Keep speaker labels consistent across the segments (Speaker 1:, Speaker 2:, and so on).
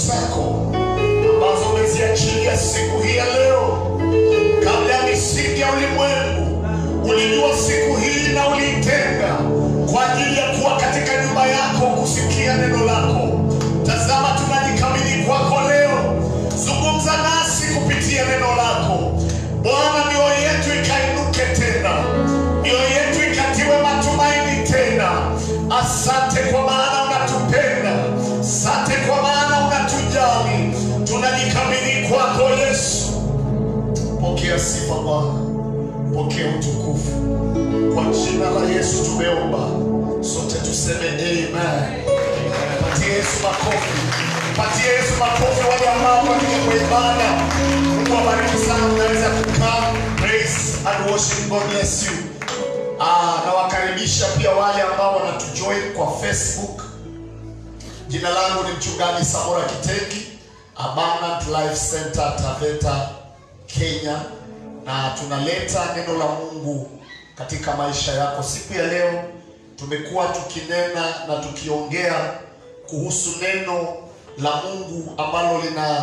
Speaker 1: zako ambazo umeziachilia siku hii ya leo kabla ya misingi ya ulimwengu ulijua siku hii na uliitenga kwa ajili ya kuwa katika nyumba yako kusikia neno lako tazama tunajikabidhi kwako leo zungumza nasi kupitia neno lako bwana mioyo yetu ikainuke tena mioyo yetu ikatiwe matumaini tena asante kwa maana unatupenda asante kwa maana unatujali tunajikabidhi kwako yesu pokea sifa bwana pokea utukufu kwa jina la yesu tumeomba sote tuseme amen patie yesu makofi patie yesu makofi wale ambao wamekuja kwa ibada mungu abariki sana unaweza kukaa praise and worship god bless you Ah, nawakaribisha pia wale ambao wanatujoin kwa facebook jina langu ni mchungaji samora kitengi abundant life center taveta kenya na tunaleta neno la mungu katika maisha yako siku ya leo tumekuwa tukinena na tukiongea kuhusu neno la mungu ambalo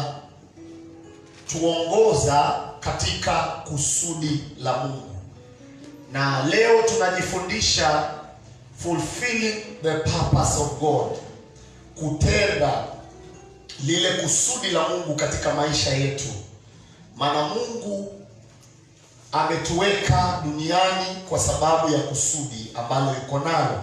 Speaker 1: linatuongoza katika kusudi la mungu na leo tunajifundisha fulfilling the purpose of god kutenda lile kusudi la mungu katika maisha yetu maana mungu ametuweka duniani kwa sababu ya kusudi ambalo iko nalo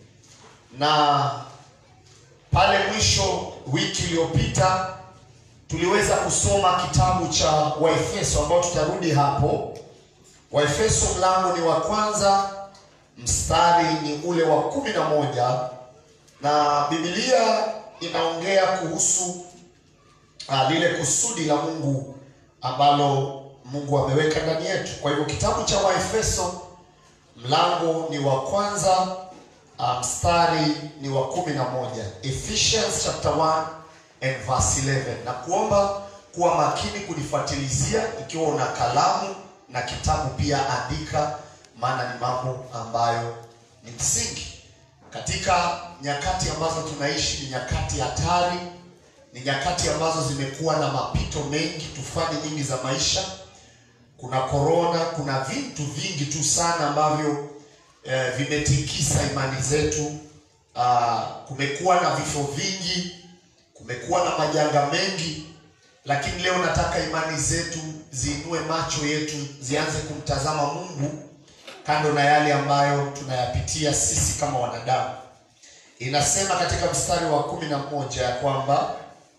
Speaker 1: na pale mwisho wiki iliyopita tuliweza kusoma kitabu cha waefeso ambao tutarudi hapo waefeso mlango ni wa kwanza mstari ni ule wa kumi na moja na bibilia inaongea kuhusu uh, lile kusudi la mungu ambalo mungu ameweka ndani yetu kwa hivyo kitabu cha waefeso mlango ni wa kwanza uh, mstari ni wa kumi na moja ephesians chapter 1 and verse 11 na kuomba kuwa makini kunifuatilizia ikiwa una kalamu na kitabu pia andika maana ni mambo ambayo ni msingi katika nyakati ambazo tunaishi ni nyakati hatari ni nyakati ambazo zimekuwa na mapito mengi tufani nyingi za maisha kuna korona kuna vitu vingi tu sana ambavyo eh, vimetikisa imani zetu ah, kumekuwa na vifo vingi kumekuwa na majanga mengi lakini leo nataka imani zetu ziinue macho yetu zianze kumtazama mungu kando na yale ambayo tunayapitia sisi kama wanadamu inasema katika mstari wa kumi na moja ya kwamba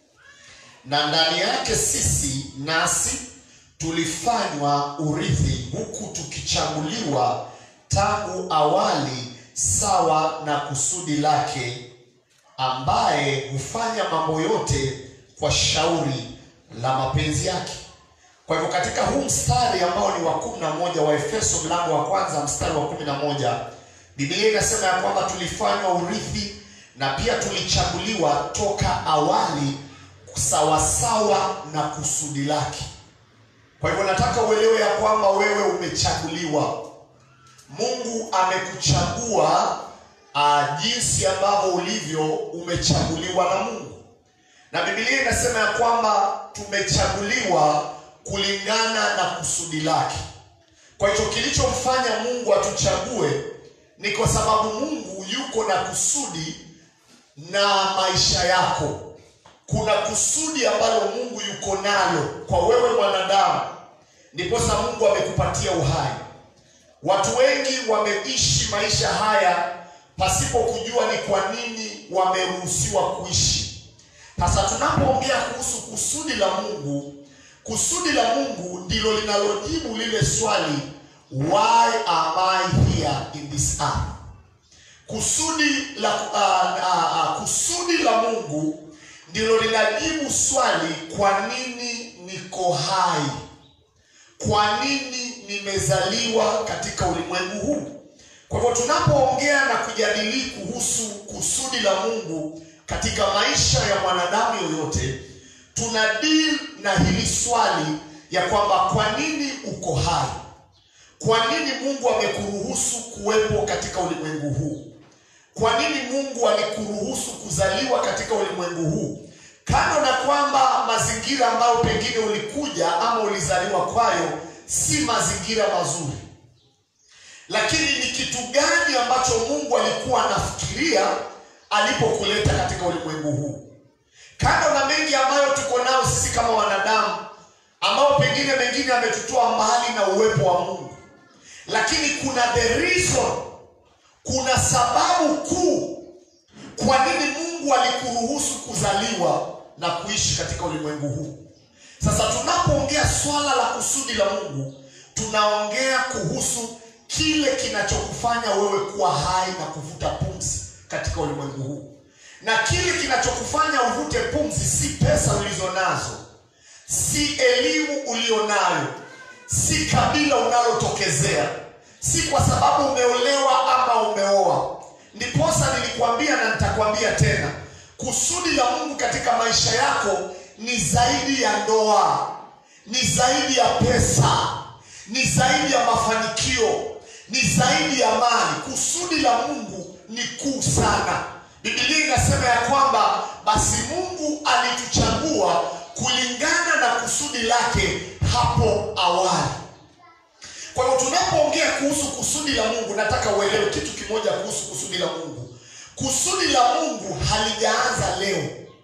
Speaker 1: na ndani yake sisi nasi tulifanywa urithi huku tukichaguliwa tangu awali sawa na kusudi lake ambaye hufanya mambo yote kwa shauri la mapenzi yake kwa hivyo katika huu mstari ambao ni wa kumi na moja wa efeso mlango wa kwanza mstari wa kumi na moja biblia inasema ya kwamba tulifanywa urithi na pia tulichaguliwa toka awali sawasawa na kusudi lake kwa hivyo nataka uelewe ya kwamba wewe umechaguliwa mungu amekuchagua uh, jinsi ambavyo ulivyo umechaguliwa na mungu na bibilia inasema ya kwamba tumechaguliwa kulingana na kusudi lake kwa hicho kilichomfanya mungu atuchague ni kwa sababu mungu yuko na kusudi na maisha yako kuna kusudi ambalo mungu yuko nalo kwa wewe mwanadamu ndiposa mungu amekupatia uhai watu wengi wameishi maisha haya pasipo kujua ni kwa nini wameruhusiwa kuishi sasa tunapoongea kuhusu kusudi la mungu kusudi la mungu ndilo linalojibu lile swali why am i here in this earth kusudi la uh, uh, uh, kusudi la mungu ndilo linajibu swali kwa nini niko hai kwa nini nimezaliwa katika ulimwengu huu kwa hivyo tunapoongea na kujadili kuhusu kusudi la mungu katika maisha ya mwanadamu yoyote tuna deal na hili swali ya kwamba kwa nini uko hai kwa nini mungu amekuruhusu kuwepo katika ulimwengu huu kwa nini mungu alikuruhusu kuzaliwa katika ulimwengu huu kando na kwamba mazingira ambayo pengine ulikuja ama ulizaliwa kwayo si mazingira mazuri, lakini ni kitu gani ambacho Mungu alikuwa anafikiria alipokuleta katika ulimwengu huu? Kando na mengi ambayo tuko nayo sisi kama wanadamu, ambao pengine mengine ametutoa mbali na uwepo wa Mungu, lakini kuna the reason, kuna sababu kuu kwa nini Mungu alikuruhusu kuzaliwa na kuishi katika ulimwengu huu. Sasa tunapoongea swala la kusudi la Mungu, tunaongea kuhusu kile kinachokufanya wewe kuwa hai na kuvuta pumzi katika ulimwengu huu, na kile kinachokufanya uvute pumzi si pesa ulizo nazo, si elimu ulionayo, si kabila unalotokezea, si kwa sababu umeolewa ama umeoa. Ndiposa nilikuambia na nitakwambia tena, kusudi la Mungu katika maisha yako ni zaidi ya ndoa, ni zaidi ya pesa, ni zaidi ya mafanikio, ni zaidi ya mali. Kusudi la Mungu ni kuu sana. Biblia inasema ya kwamba basi Mungu alituchagua kulingana na kusudi lake hapo awali. Kwa hiyo tunapoongea kuhusu kusudi la Mungu, nataka uelewe kitu kimoja kuhusu kusudi la Mungu. Kusudi la Mungu halijaanza leo.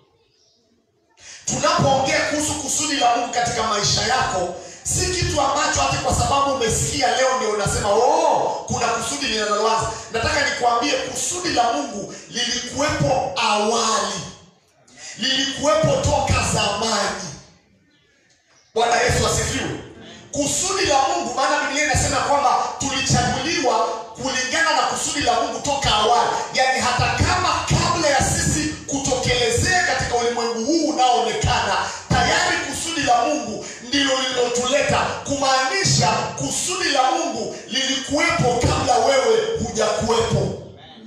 Speaker 1: Tunapoongea kuhusu kusudi la Mungu katika maisha yako, si kitu ambacho hata kwa sababu umesikia leo ndio unasema oh, kuna kusudi linaloanza. Nataka nikwambie kusudi la Mungu lilikuwepo awali, lilikuwepo toka zamani. Bwana Yesu asifiwe. Kusudi la Mungu, maana Biblia inasema kwamba tulichaguliwa kulingana na kusudi la Mungu toka awali, yaani hata kama kabla ya sisi kutokelezea katika ulimwengu huu unaoonekana, tayari kusudi la Mungu ndilo lililotuleta, kumaanisha kusudi la Mungu lilikuwepo kabla wewe hujakuwepo.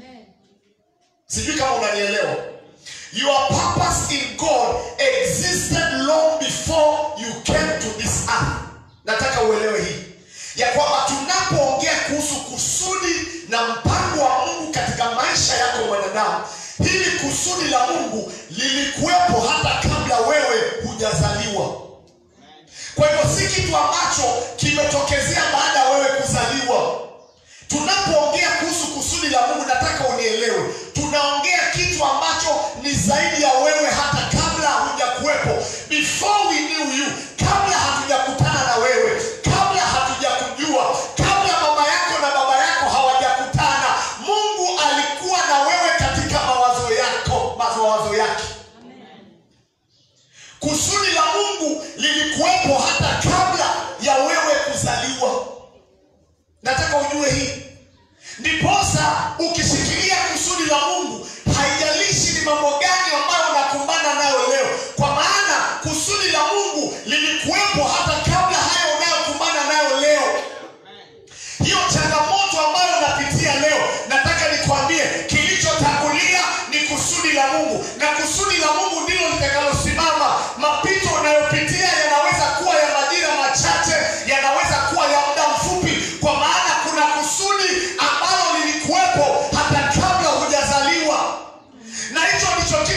Speaker 1: Sijui kama unanielewa. Your purpose in God existed long before you came to this earth. Nataka uelewe hii ya kwamba tunapoongea kuhusu kusudi na mpango wa Mungu katika maisha yako mwanadamu, hili kusudi la Mungu lilikuwepo hata kabla wewe hujazaliwa. Kwa hivyo si kitu ambacho kimetokezea baada ya wewe kuzaliwa. Tunapoongea kuhusu kusudi la Mungu, nataka unielewe, tunaongea kitu ambacho ni zaidi ya wewe hata kabla hujakuwepo. Before we knew you, kabla hatujakutana na wewe, kabla hatujakujua, kabla mama yako na baba yako hawajakutana, Mungu alikuwa na wewe katika mawazo yako, mawazo yake. Kusudi la Mungu lilikuwepo hata kabla ya wewe kuzaliwa. Nataka ujue hii. Ndiposa ukishikilia kusudi la Mungu, haijalishi ni mambo gani ambayo unakumbana nayo leo, kwa maana kusudi la Mungu lilikuwepo hata kabla hayo unayokumbana nayo leo. Hiyo changamoto ambayo unapitia leo, nataka nikwambie, kilichotangulia ni kusudi la Mungu, na kusudi la Mungu ndilo litakalosimama. Mapito unayopitia yanaweza kuwa ya majira machache, yanaweza kuwa ya muda mfupi, kwa maana kuna kusudi ambalo lilikuwepo hata kabla hujazaliwa, na hicho ndicho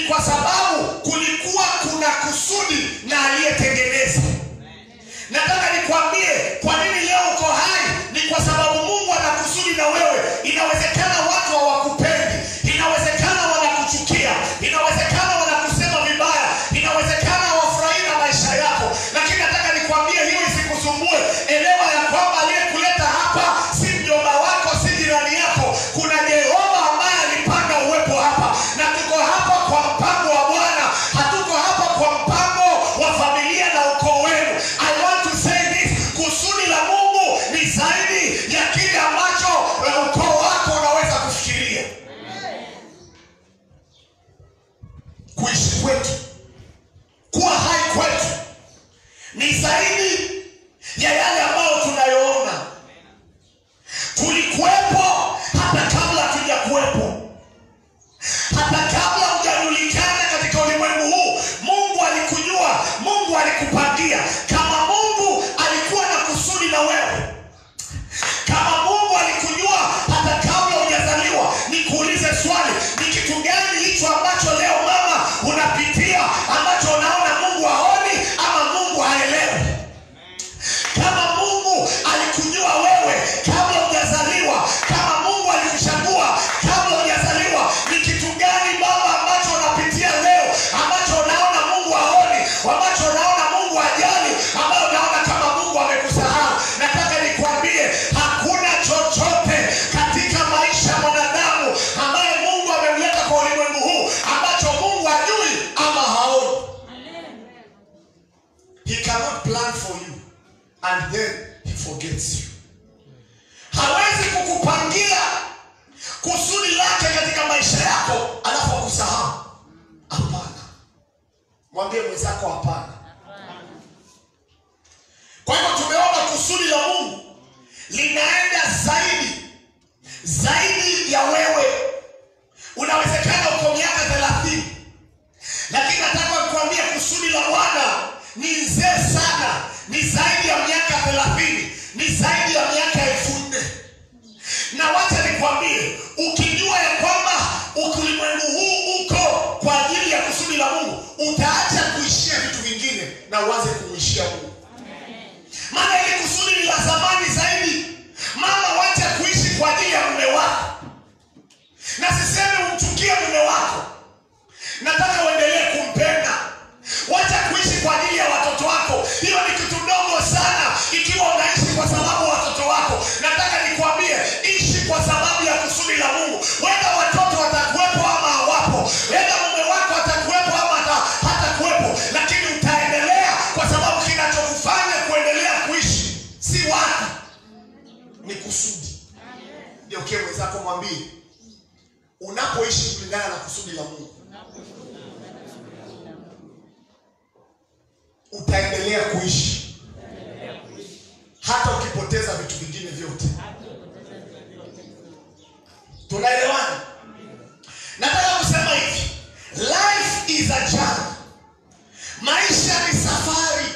Speaker 1: kwa sababu kulikuwa kuna kusudi na aliyetengeneza. Nataka nikwambie kwa nini leo uko hai, ni kwa sababu Mungu ana kusudi na wewe. Inawezekana watu hawakupendi, inawezekana wanakuchukia, inawezekana wanakusema vibaya, inawezekana hawafurahii na maisha yako, lakini nataka nikwambie hiyo isikusumbue. Elewa ya kwamba aliyekuleta hapa si mjomba wako, si jirani yako. Kuna Jehova ambaye alipanga uwepo hapa, na tuko hapa kwa mpango wa Bwana, hatuko hapa kwa mpango wa familia na ukoo wenu. I want to say this, kusudi la Mungu ni zaidi ya kile ambacho eh, ukoo wako unaweza kufikiria. Kuishi kwetu, kuwa hai kwetu ni zaidi ya yale ambayo tunayoona. Tulikuwepo hata kabla hatujakuwepo, hata kabla hujajulikana katika ulimwengu huu. Mungu alikujua, Mungu alikupangia. Kama Mungu alikuwa na kusudi na wewe, kama Mungu alikujua hata kabla hujazaliwa, nikuulize swali, ni kitu gani hicho ambacho leo mama unapitia ambacho unaona Mungu haoni ama Mungu haelewi? Kama Mungu alikujua wewe kabla hujazaliwa, kama Mungu alikuchagua kabla hujazaliwa, ni kitu gani baba ambacho unapitia leo ambacho unaona Mungu haoni, ambacho unaona Mungu hajali, ambayo unaona kama Mungu amekusahau? Nataka nikwambie hakuna chochote katika maisha ya mwanadamu ambaye Mungu amemleta kwa ulimwengu huu ambacho Mungu hajui ama haoni. He cannot plan for you and then he forgets you. Hawezi kukupangia kusudi lake katika maisha yako alafu akusahau. Hapana, mwambie mwenzako hapana. Kwa hivyo tumeona kusudi la Mungu linaenda zaidi zaidi ya wewe. Unawezekana uko miaka thelathini lakini nataka kukwambia kusudi la Bwana ni nzee sana, ni zaidi ya miaka thelathini, ni zaidi ya miaka elfu nne. Na wacha nikwambie, ukijua ya kwamba ulimwengu huu uko kwa ajili ya kusudi la Mungu, utaacha kuishia vitu vingine na uanze kumwishia Mungu, maana ile kusudi ni la zamani zaidi. Mama, wacha kuishi kwa ajili ya mume wako, na sisemi umchukie mume wako nataka uendelee kumpenda. Wacha kuishi kwa ajili ya watoto wako, hiyo ni kitu ndogo sana. Ikiwa unaishi kwa sababu watoto wako, nataka nikwambie, ishi kwa sababu ya kusudi la Mungu. Wenda watoto watakuwepo ama hawapo, wenda mume wako atakuwepo ama hata- hatakuwepo, lakini utaendelea kwa sababu kinachokufanya kuendelea kuishi si watu, ni kusudi. Ndio kie mwenzako mwambie, unapoishi kulingana na kusudi la Mungu utaendelea kuishi hata ukipoteza vitu vingine vyote. Tunaelewana? Nataka kusema hivi, life is a journey. Maisha ni safari.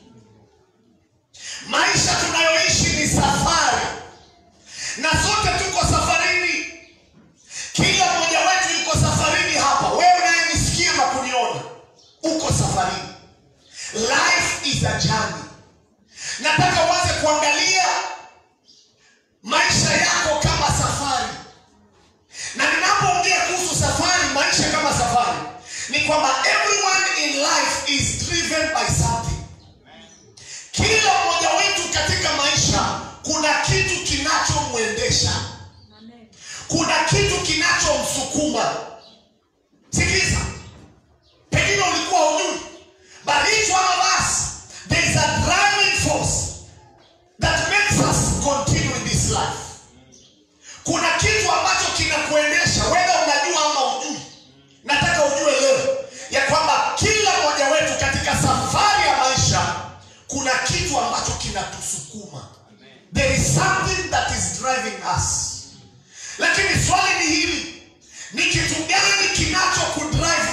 Speaker 1: Maisha tunayoishi ni safari, na sote tuko safarini. Kila mmoja wetu yuko safarini hapa. Wewe unayenisikia na kuniona, uko safarini. Life is a journey. Nataka uanze kuangalia maisha yako kama safari, na ninapoongea kuhusu safari, maisha kama safari, ni kwamba everyone in life is driven by something. Kila mmoja wetu katika maisha kuna kitu kinachomwendesha, kuna kitu kinachomsukuma. Sikiliza, pengine ulikuwa hujui But each one of us, there is a driving force that makes us continue in this life. Kuna kitu ambacho kinakuendesha, whether unajua ama ujui. Nataka ujue leo ya kwamba kila mmoja wetu katika safari ya maisha kuna kitu ambacho kinatusukuma. There is something that is driving us. Lakini swali ni hili, ni kitu gani kinachokudrive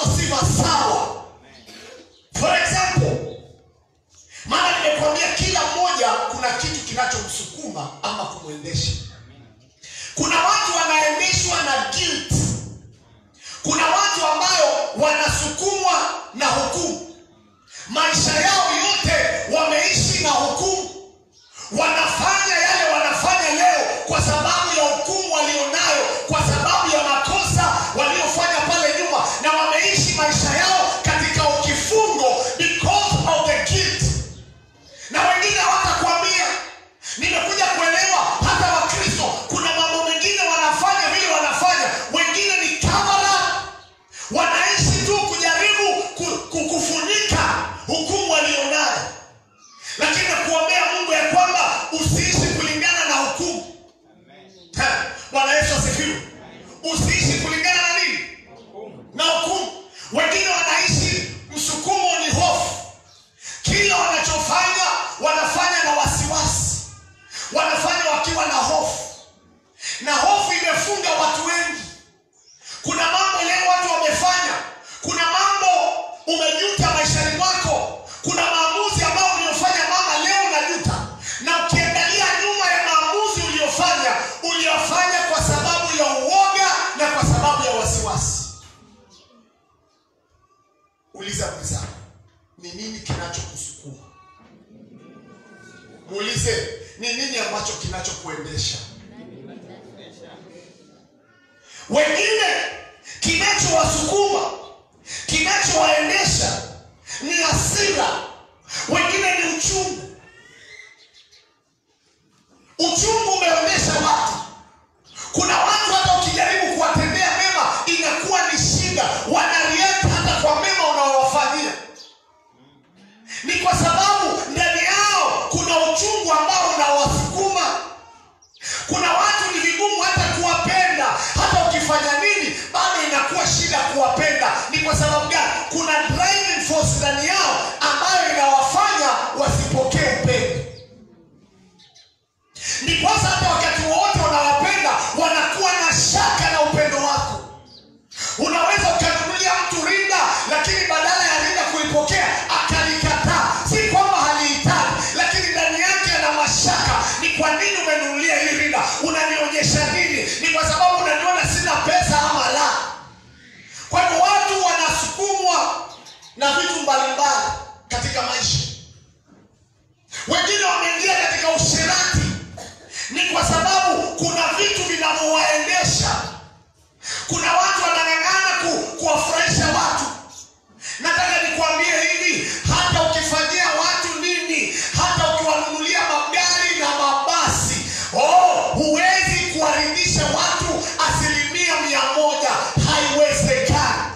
Speaker 1: si masawa. For example, maana nimekuambia kila mmoja kuna kitu kinachomsukuma ama kumwendesha. Kuna watu wanaendeshwa na guilt. Kuna watu ambayo wanasukumwa na hukumu. Maisha yao yote wameishi na hukumu. Wanafanya yale wanafanya leo kwa sababu ya hukumu walionayo, kwa sababu ya makosa waliofanya pale nyuma, na wameishi maisha yao katika ukifungo because of the guilt na wengine hawatakwambia. Nimekuja kuelewa hata Wakristo kuna mambo mengine wanafanya vile wanafanya, wengine ni cover up, wanaishi tu kujaribu ku- ku- kufunika hukumu walionayo, lakini nakuombea Mungu ya kwamba usiishi kulingana na hukumu. Ha, Bwana Yesu asifiwe. Usiishi kulingana na nini? Na hukumu. Wengine wanaishi msukumo ni hofu kila wanachofanya wanafanya na wasiwasi, wanafanya wakiwa na hofu, na hofu imefunga watu wengi. Kuna mambo leo watu wamefanya, kuna mambo umejuta maishani mwako, kuna maamuzi ambayo uliyofanya mama, leo unajuta, na ukiangalia nyuma ya maamuzi uliyofanya, uliyofanya kwa sababu ya uoga na kwa sababu ya wasiwasi. Uliza mwenzako, ni nini kinachokusukuma? Muulize, ni nini ambacho kinachokuendesha? Wengine kinachowasukuma, kinachowaendesha ni hasira, wengine ni uchungu. Uchungu umeonyesha watu. Kuna watu hata ukijaribu kuwatendea mema inakuwa ni shida, wanareact hata kwa mema unaowafanyia. Ni kwa sababu ndani yao kuna uchungu ambao unawasukuma. Kuna watu ni vigumu hata kuwapenda, hata ukifanya nini bado inakuwa shida kuwapenda. Ni kwa sababu gani? Kuna driving force ndani yao ambayo inawafanya wasipokee upendo. Ndiposa hata wakati wowote unawapenda wanakuwa na shaka na upendo wako. Unaweza ukanunulia mtu rinda, lakini badala ya rinda kuipokea akalikataa. Si kwamba halihitaji, lakini ndani yake ana mashaka. Ni kwa nini umenunulia hii rinda? Unanionyesha nini? Ni kwa sababu unaniona sina pesa ama la? Kwa hivyo watu wanasukumwa na vitu mbalimbali katika maisha. Wengine wameingia katika usherati, ni kwa sababu kuna vitu vinavyowaendesha. Kuna watu wanang'ang'ana ku, kuwafurahisha watu. Nataka nikwambie hivi, hata ukifanyia watu nini, hata ukiwanunulia magari na mabasi, oh, huwezi kuwaridhisha watu asilimia mia moja. Haiwezekani.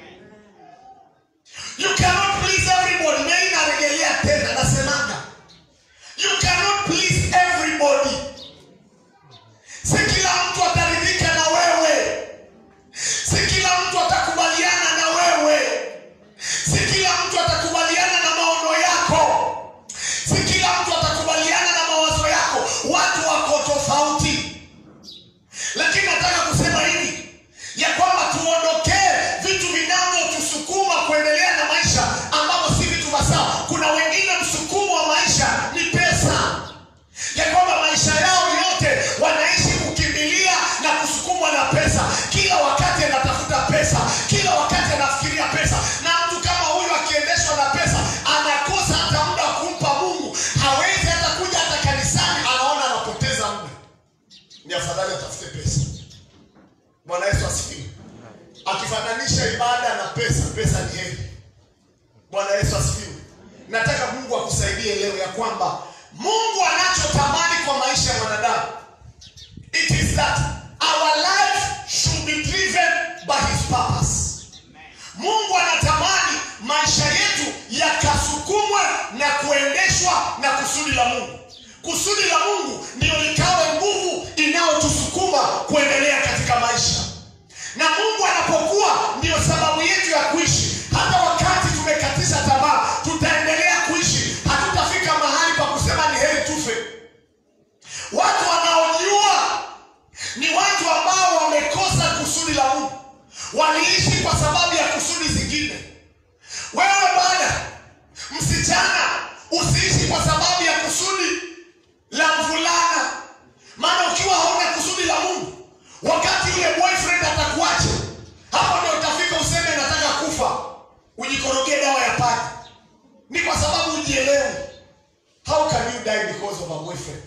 Speaker 1: You cannot please everybody. Na hii narejelea tena, nasemaga you cannot please everybody. Si kila mtu ataridhika na wewe, si kila mtu atakubaliana na wewe, si kila mtu atakubaliana na maono yako, si kila mtu atakubaliana na mawazo yako. Watu wako tofauti, lakini nataka kusema hivi ya kwamba tuondokee vitu vinavyotusukuma kuendelea na maisha ambavyo si vitu vya sawa. Kuna wengine msukumo wa maisha ni pesa, ya kwamba maisha yao yote wanaishi kukimbilia na kusukumwa na pesa. Kila wakati anatafuta pesa, kila wakati anafikiria pesa, na mtu kama huyu akiendeshwa na pesa anakosa hata muda wa kumpa Mungu. Hawezi hata kuja hata kanisani, anaona anapoteza muda. Ni afadhali atafute pesa. Bwana Yesu asifiwe. Akifananisha ibada na pesa, pesa ni heri. Bwana Yesu asifiwe. Nataka Mungu akusaidie leo ya kwamba Mungu anachotamani kwa maisha ya mwanadamu it is that our life should be driven by his purpose. Mungu anatamani maisha yetu yakasukumwe na kuendeshwa na kusudi la Mungu. Kusudi la Mungu ndio likawe nguvu inayotusukuma kuendelea katika maisha, na Mungu anapokuwa ndio sababu yetu ya kuishi. Hata wakati tumekatisha tamaa, tutaendelea kuishi, hatutafika mahali pa kusema ni heri tufe. Watu wanaojua ni watu ambao wamekosa kusudi la Mungu, waliishi kwa sababu ya kusudi zingine. ujikorogee dawa ya panya ni kwa sababu ujielewi how can you die because of a boyfriend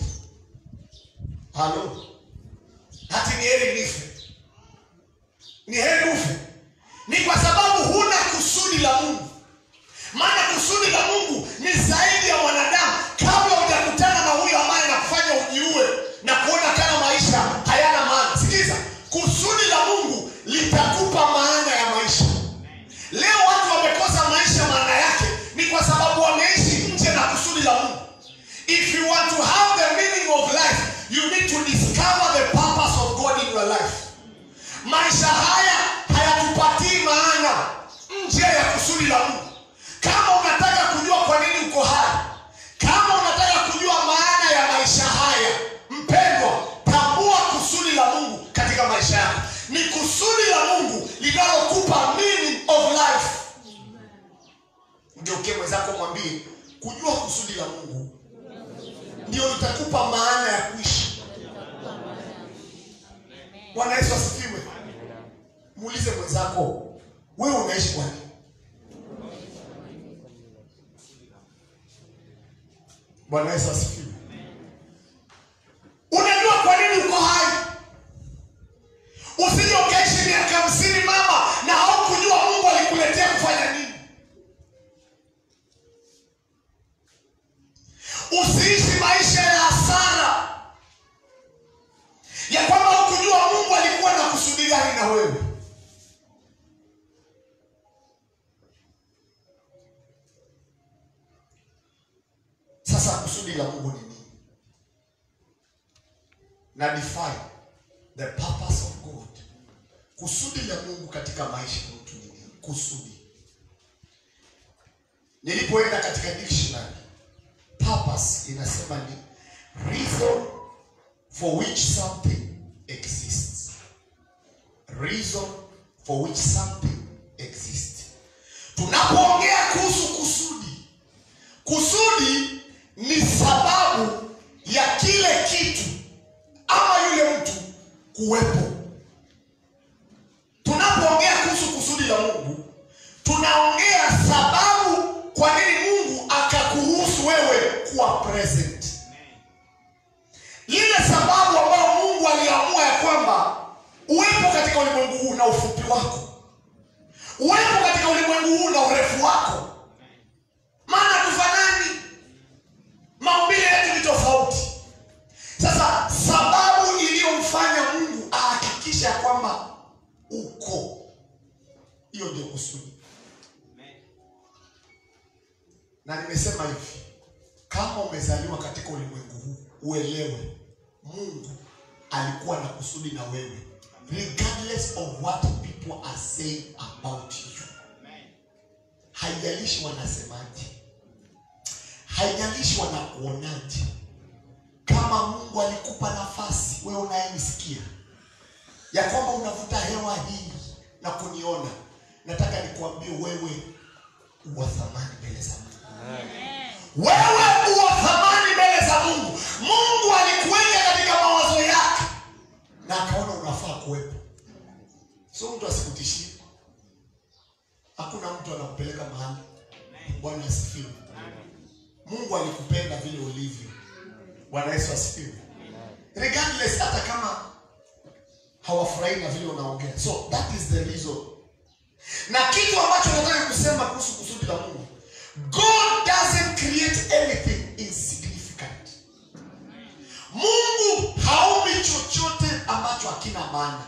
Speaker 1: halo hati ni heri nife ni heri ufe ni kwa sababu huna kusudi la mungu maana kusudi la mungu ni zaidi ya mwanadamu kabla hujakutana na huyo ambaye anakufanya ujiue na kuona kama maisha hayana maana sikiza kusudi la mungu litakupa maana ya maisha leo watu wamekosa maisha maana yake ni kwa sababu wameishi nje na kusudi la mungu if you want to have the meaning of life you need to discover the purpose of god in your life maisha haya hayatupatii maana nje ya kusudi la mungu kama unataka kujua kwa nini uko hai kama unataka kujua maana ya maisha haya mpendwa tambua kusudi la mungu katika maisha yako ni kusudi la mungu linalokupa meaning of life mgeukie mwenzako mwambie kujua kusudi la mungu ndio litakupa maana ya kuishi bwana yesu asifiwe muulize mwenzako wewe unaishi kwa nini bwana yesu asifiwe unajua kwa nini uko hai usije ukaishi miaka hamsini mama na haukujua mungu alikuletea kufanya nini usiishi maisha ya hasara ya kwamba hukujua mungu alikuwa na kusudi gani na wewe sasa kusudi la mungu ni nini na define the purpose of god kusudi la mungu katika maisha ya mtu ni nini kusudi nilipoenda katika dictionary purpose inasema ni reason for which something exists reason for which something exists tunapoongea kuhusu kusudi kusudi ni sababu ya kile kitu ama yule mtu kuwepo tunapoongea kuhusu kusudi la mungu tunaongea sababu kwa nini mungu akakuruhusu wewe kuwa present ile sababu ambayo mungu aliamua ya kwamba uwepo katika ulimwengu huu na ufupi wako uwepo katika ulimwengu huu na urefu wako maana tufanani maumbile yetu ni tofauti sasa sababu iliyomfanya mungu ahakikisha ya kwamba uko hiyo ndio kusudi na nimesema hivi kama umezaliwa katika ulimwengu huu uelewe mungu alikuwa na kusudi na wewe regardless of what people are saying about you haijalishi wanasemaje haijalishi wanakuonaje kama mungu alikupa nafasi wewe unayenisikia ya kwamba unavuta hewa hii na kuniona nataka nikuambie wewe uwa thamani mbele za mungu wewe uwa thamani mbele za mungu mungu alikuweka katika mawazo yake na akaona unafaa kuwepo so mtu asikutishie hakuna mtu anakupeleka mahali bwana asifiwe mungu alikupenda vile ulivyo bwana yesu asifiwe regardless hata kama hawafurahi na vile unaongea so that is the reason na kitu ambacho nataka kusema kuhusu kusudi la mungu god doesn't create anything insignificant mungu haumi chochote ambacho hakina maana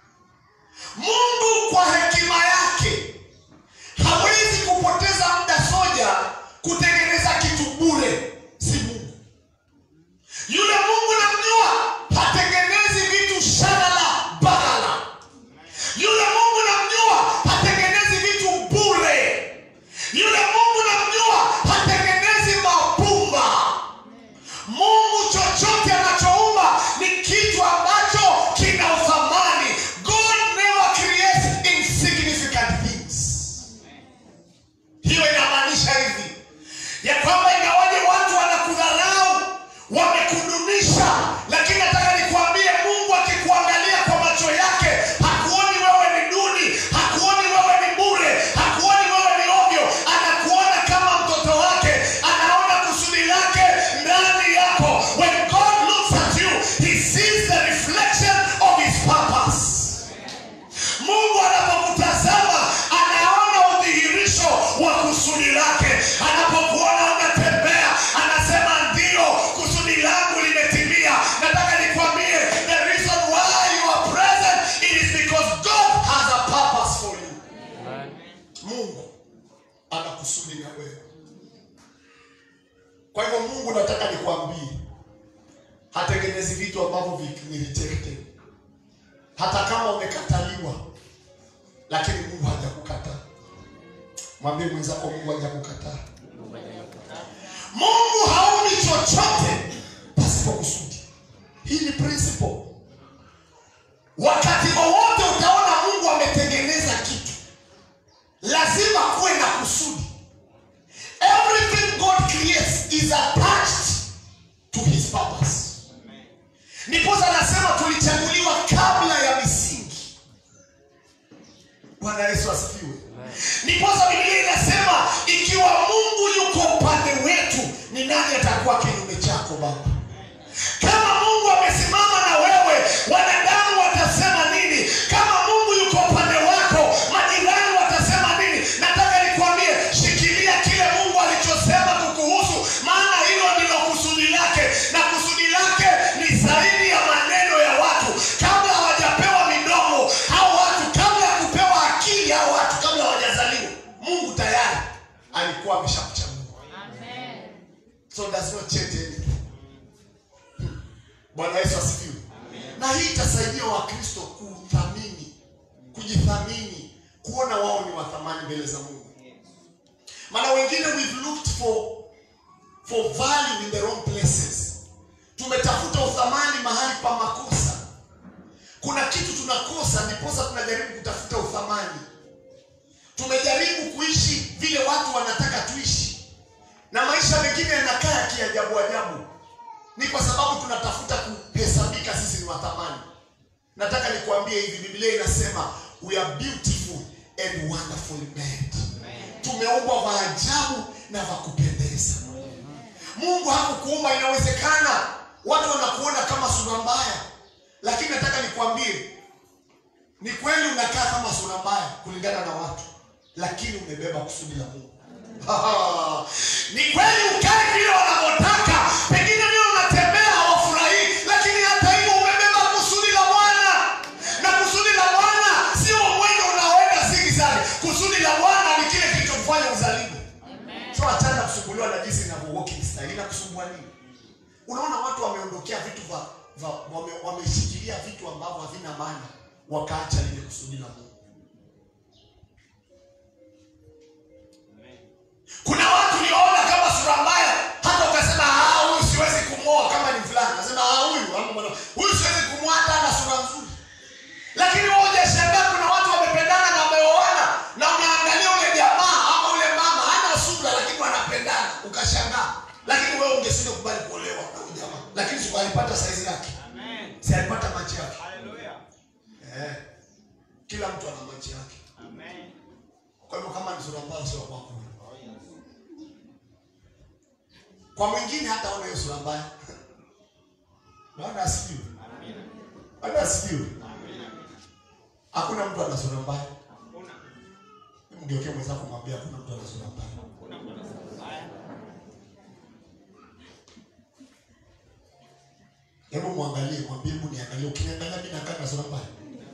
Speaker 1: mungu kwa hekima yake hawezi kupoteza muda soja kutengeneza kitu bure si mungu yule mungu namjua hatengenezi vitu shadala bagala yule mungu namjua hatengenezi vitu bure yule mungu namjua hatengenezi mapumba mungu chochote anachoumba ni kitu ambacho kina uthamani god never creates insignificant things hiyo inamaanisha hivi ya kwamba ingawaje watu wanakudharau wamekudunisha lakini nataka nikuambie mungu akikuangalia kwa macho yake hakuoni wewe ni duni hakuoni wewe ni bure hakuoni wewe ni kusudi lake. Anapokuona unatembea, anasema ndio, kusudi langu limetimia. Nataka nikwambie, the reason why you are present it is because God has a purpose for you. Mungu ana kusudi na wewe. Kwa hivyo Mungu, nataka nikwambie, hatengenezi vitu ambavyo vi- ni rejected. Hata kama umekataliwa, lakini Mungu hajakukataa. Mwambie mwenzako, Mungu hajakukataa. Mungu haoni chochote pasipo kusudi. Hii ni principle. Wakati wowote utaona Mungu ametengeneza kitu, lazima kuwe na kusudi. Everything God creates is attached to his purpose. Ndiposa anasema tulichaguliwa kabla ya misingi. Bwana Yesu asifiwe. Ndiposa Biblia inasema ikiwa Mungu yuko upande wetu, ni nani atakuwa kinyume chako Baba? Kama Mungu amesimama na wewe, wanadamu watasema nini? Kama Mungu yuko upande wako, majirani watasema nini? Nataka nikwambie, shikilia kile Mungu alichosema kukuhusu, maana hilo ndilo kusudi lake, na kusudi lake ni zaidi ya maneno ya watu. Kabla hawajapewa midomo hao watu, kabla ya kupewa akili hao watu, kabla hawajazaliwa, Mungu tayari alikuwa ameshakuchagua. So does not change anything. Bwana Yesu asifiwe. Na hii itasaidia Wakristo kuthamini, kujithamini, kuona wao ni wa thamani mbele za Mungu. Maana wengine we've looked for for value in the wrong places. Tumetafuta uthamani mahali pa makosa. Kuna kitu tunakosa, ndiposa tunajaribu kutafuta uthamani. Tumejaribu kuishi vile watu wanataka tuishi, na maisha mengine yanakaa ya kiajabu ajabu ni kwa sababu tunatafuta kuhesabika sisi ni wa thamani. Nataka nikuambie hivi, Biblia inasema we are beautiful and wonderfully made. Tumeumbwa wa ajabu na wa kupendeza. Mungu hakukuumba. Inawezekana watu wanakuona kama sura mbaya, lakini nataka nikwambie, ni kweli unakaa kama sura mbaya kulingana na watu, lakini umebeba kusudi la Mungu. ni kweli ukae vile wanavyotaka, pengine vile unatembea hawafurahii, lakini hata hivyo umebeba kusudi la Bwana, na kusudi la Bwana sio mwendo unaoenda zigizagi. Kusudi la Bwana ni kile kilichokufanya uzaliwe. So achana kusumbuliwa na jinsi inavyo walking style. Inakusumbua nini? Unaona watu wameondokea vitu va, va wame, wameshikilia vitu ambavyo havina maana, wakaacha lile kusudi la Mungu. Kuna watu uliona kama sura mbaya, hata ukasema ah, huyu siwezi kumwoa kama ni fulani. Nasema ah, huyu ama mwana huyu siwezi kumwoa hata ana sura nzuri. Lakini wewe hujashangaa kuna watu wamependana na wameoana na unaangalia ule jamaa ama ule mama hana sura lakini wanapendana, ukashangaa. Lakini wewe ungesinde kubali kuolewa na huyu jamaa. Lakini si alipata saizi yake. Si alipata macho yake. Eh. Kila mtu ana macho yake. Kwa hivyo kama ni sura mbaya sio kwako. Kwa mwingine hata ona hiyo sura mbaya. Bwana asifiwe. Bwana asifiwe. Hakuna mtu ana sura mbaya. Mgeukie mwenzako mwambie hakuna mtu ana sura mbaya. Hebu mwangalie, mwambie hebu niangalie. Ukiniangalia mimi nakaa na sura mbaya.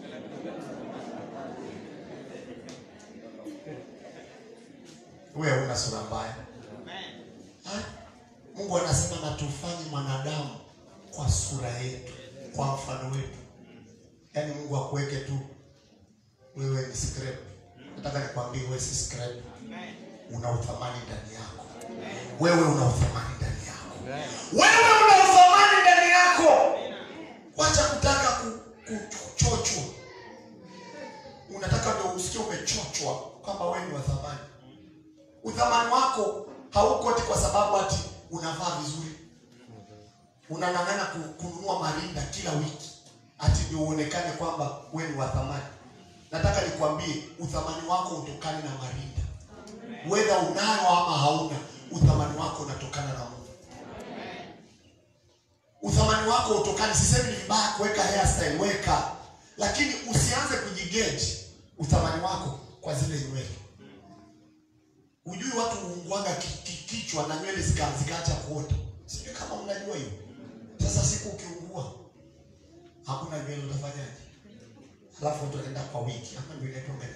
Speaker 1: Wewe una sura mbaya. Ha? Mungu anasema na tufanye mwanadamu kwa sura yetu, kwa mfano wetu. Yaani Mungu akuweke tu wewe ni scrap. Nataka nikwambie wewe si scrap. Una uthamani ndani yako. Wewe una uthamani ndani yako. Wewe una uthamani ndani yako. Wacha kutaka ku, ku, kuchochwa. Unataka ndio usikie umechochwa kwamba wewe ni wa thamani. Uthamani wako hauko ati kwa sababu ati unavaa vizuri, unang'ang'ana ku- kununua marinda kila wiki ati ndio uonekane kwamba wewe ni wa thamani. Nataka nikwambie uthamani wako utokane na marinda, whether unayo ama hauna, uthamani wako unatokana na Mungu. Uthamani wako utokane, sisemi ni vibaya kuweka hairstyle, weka, lakini usianze kujigeji uthamani wako kwa zile nywele Ujui watu huungwanga ki- ki- kichwa na nywele zika- zikaacha kuota. Sijui kama mnajua hiyo. Sasa siku ukiungua hakuna nywele utafanyaje? Alafu watu wanaenda kwa wiki ama ndio inaitwa meno.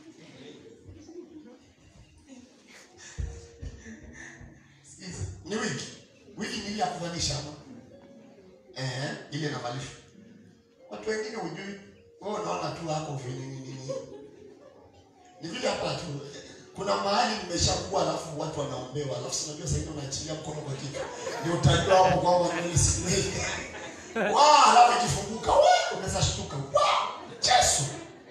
Speaker 1: Sikiza, Ni wiki. Wiki ni ile ya kuvalisha ama? Eh, ile inavalishwa. Watu wengine hujui. Wewe unaona tu hapo vile nini nini. Ni vile hapa tu. Kuna mahali nimeshakuwa alafu watu wanaombewa. Alafu si unajua sasa hivi unaachilia mkono kwa kichwa. Ndio utajua hapo kwamba mimi si mimi. Wa, alafu ikifunguka, wa, unaweza shtuka. Wa, Yesu.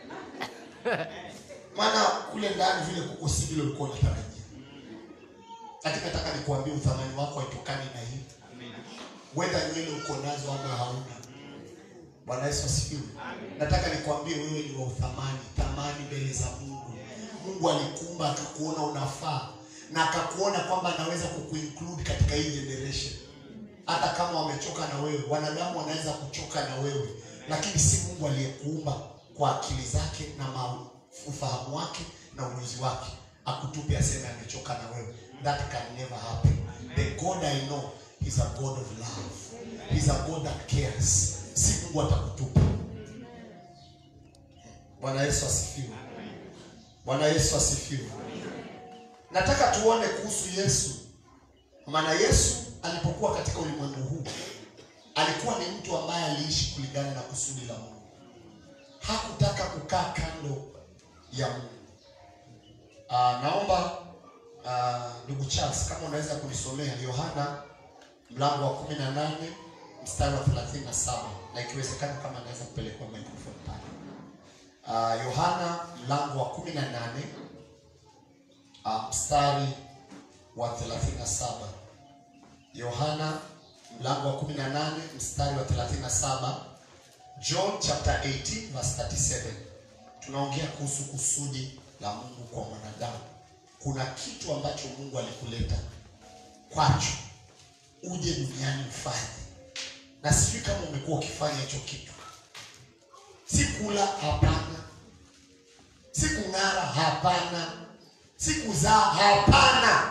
Speaker 1: Maana kule ndani vile kuko si vile ulikuwa unatarajia. Lakini nataka nikuambie uthamani wako haitokani na hii. Whether nywele uko nazo ama hauna. Bwana Yesu asifiwe. Nataka nikwambie wewe ni wa uthamani, thamani mbele za Mungu. Mungu alikuumba akakuona unafaa na akakuona kwamba anaweza kukuinclude katika hii generation. Hata kama wamechoka na wewe, wanadamu wanaweza kuchoka na wewe, lakini si Mungu aliyekuumba kwa akili zake na ma- ufahamu wake na ujuzi wake akutupe aseme amechoka na wewe. That can never happen. The God I know is a God of love. He's a God that cares. Si Mungu atakutupa. Bwana Yesu asifiwe. Bwana Yesu asifiwe. Nataka tuone kuhusu Yesu. Maana Yesu alipokuwa katika ulimwengu huu alikuwa ni mtu ambaye aliishi kulingana na kusudi la Mungu. Hakutaka kukaa kando ya Mungu. Ah, naomba ah, ndugu Charles kama unaweza kunisomea Yohana mlango wa 18 mstari wa 37 na ikiwezekana kama anaweza kupelekwa microphone pale. Ah, Yohana mlango wa 18 ah, mstari wa 37. Yohana mlango wa 18 mstari wa 37. John chapter 18 verse 37. Tunaongea kuhusu kusudi la Mungu kwa mwanadamu. Kuna kitu ambacho Mungu alikuleta kwacho uje duniani ufanye, na sijui kama umekuwa ukifanya hicho kitu. Si kula, hapana. Si kung'ara, hapana. Si kuzaa, hapana.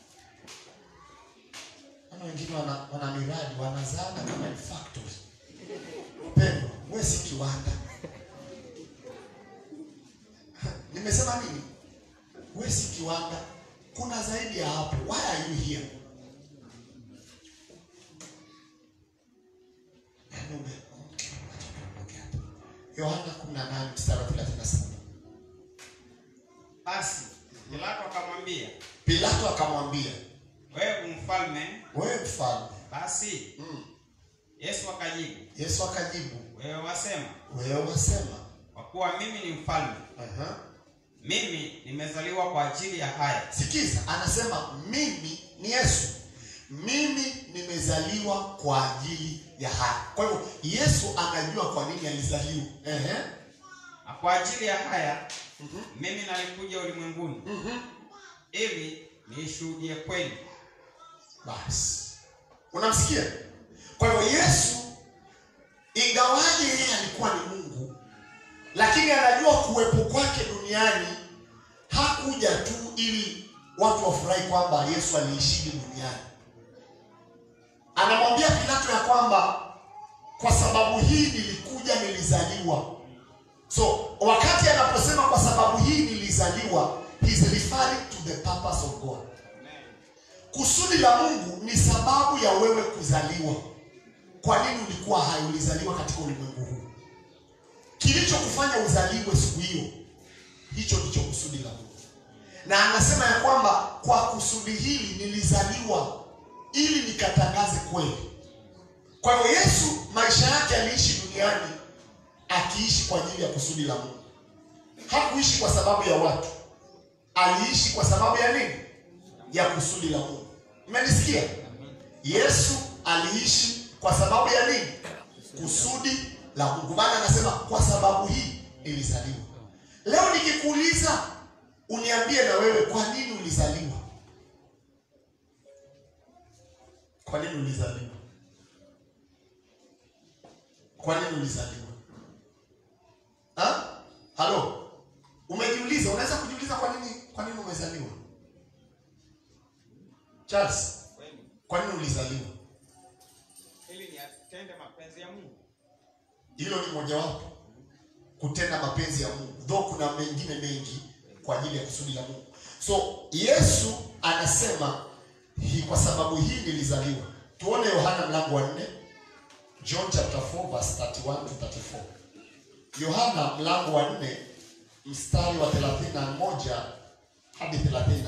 Speaker 1: Ana wengine wana, wana miradi wanazaana kama ni factory. Pendwa, wewe si kiwanda. Nimesema nini? Wewe si kiwanda. Kuna zaidi ya hapo. Why are you here? Yaani ume- okay, acha tuondoke hapa. Yohana 18 mstari wa 37.
Speaker 2: Basi Pilato akamwambia,
Speaker 1: Pilato akamwambia,
Speaker 2: wewe mfalme?
Speaker 1: wewe mfalme.
Speaker 2: Basi
Speaker 1: Mm.
Speaker 2: Yesu akajibu,
Speaker 1: Yesu akajibu,
Speaker 2: wewe wasema,
Speaker 1: wewe wasema.
Speaker 2: kwa kuwa mimi ni mfalme.
Speaker 1: Aha.
Speaker 2: Mimi nimezaliwa kwa ajili ya haya,
Speaker 1: Sikiza, anasema mimi ni Yesu, mimi nimezaliwa kwa ajili ya haya. Kwa hivyo Yesu anajua kwa nini alizaliwa. Ehe.
Speaker 2: na kwa ajili ya haya
Speaker 1: Mhm.
Speaker 2: mimi nalikuja ulimwenguni
Speaker 1: Mhm.
Speaker 2: ili niishuhudie kweli.
Speaker 1: Basi unamsikia? Kwa hivyo Yesu, ingawaje yeye alikuwa ni Mungu, lakini anajua kuwepo kwake duniani hakuja tu ili watu wafurahi kwamba Yesu aliishiji duniani. Anamwambia Pilato ya kwamba kwa sababu hii nilikuja, nilizaliwa. So wakati anaposema kwa sababu hii nilizaliwa, he's referring to the purpose of God. Kusudi la Mungu ni sababu ya wewe kuzaliwa. Kwa nini ulikuwa hai? Ulizaliwa katika ulimwengu huu. Kilichokufanya uzaliwe siku hiyo, hicho ndicho kusudi la Mungu. Na anasema ya kwamba kwa kusudi hili nilizaliwa ili nikatangaze kweli. Kwa hivyo Yesu maisha yake aliishi duniani akiishi kwa ajili ya kusudi la Mungu. Hakuishi kwa sababu ya watu, aliishi kwa sababu ya nini? Ya kusudi la Mungu. Mmenisikia? Yesu aliishi kwa sababu ya nini? Kusudi la Mungu. Maana anasema kwa sababu hii nilizaliwa. Leo nikikuuliza uniambie na wewe kwa nini ulizaliwa? Kwa nini ulizaliwa? Kwa nini ulizaliwa? Ha? Halo? Umejiuliza, unaweza kujiuliza kwa nini kwa nini umezaliwa? Charles,
Speaker 2: kweli
Speaker 1: kwa nini ulizaliwa?
Speaker 2: ili ni atende mapenzi ya Mungu.
Speaker 1: Hilo ni mojawapo, kutenda mapenzi ya Mungu, though kuna mengine mengi kwa ajili ya kusudi la Mungu. So Yesu anasema hii, kwa sababu hii nilizaliwa. Tuone Yohana mlango wa 4, John chapter 4 verse 31 to 34. Yohana mlango wa 4 mstari wa 31 hadi 34.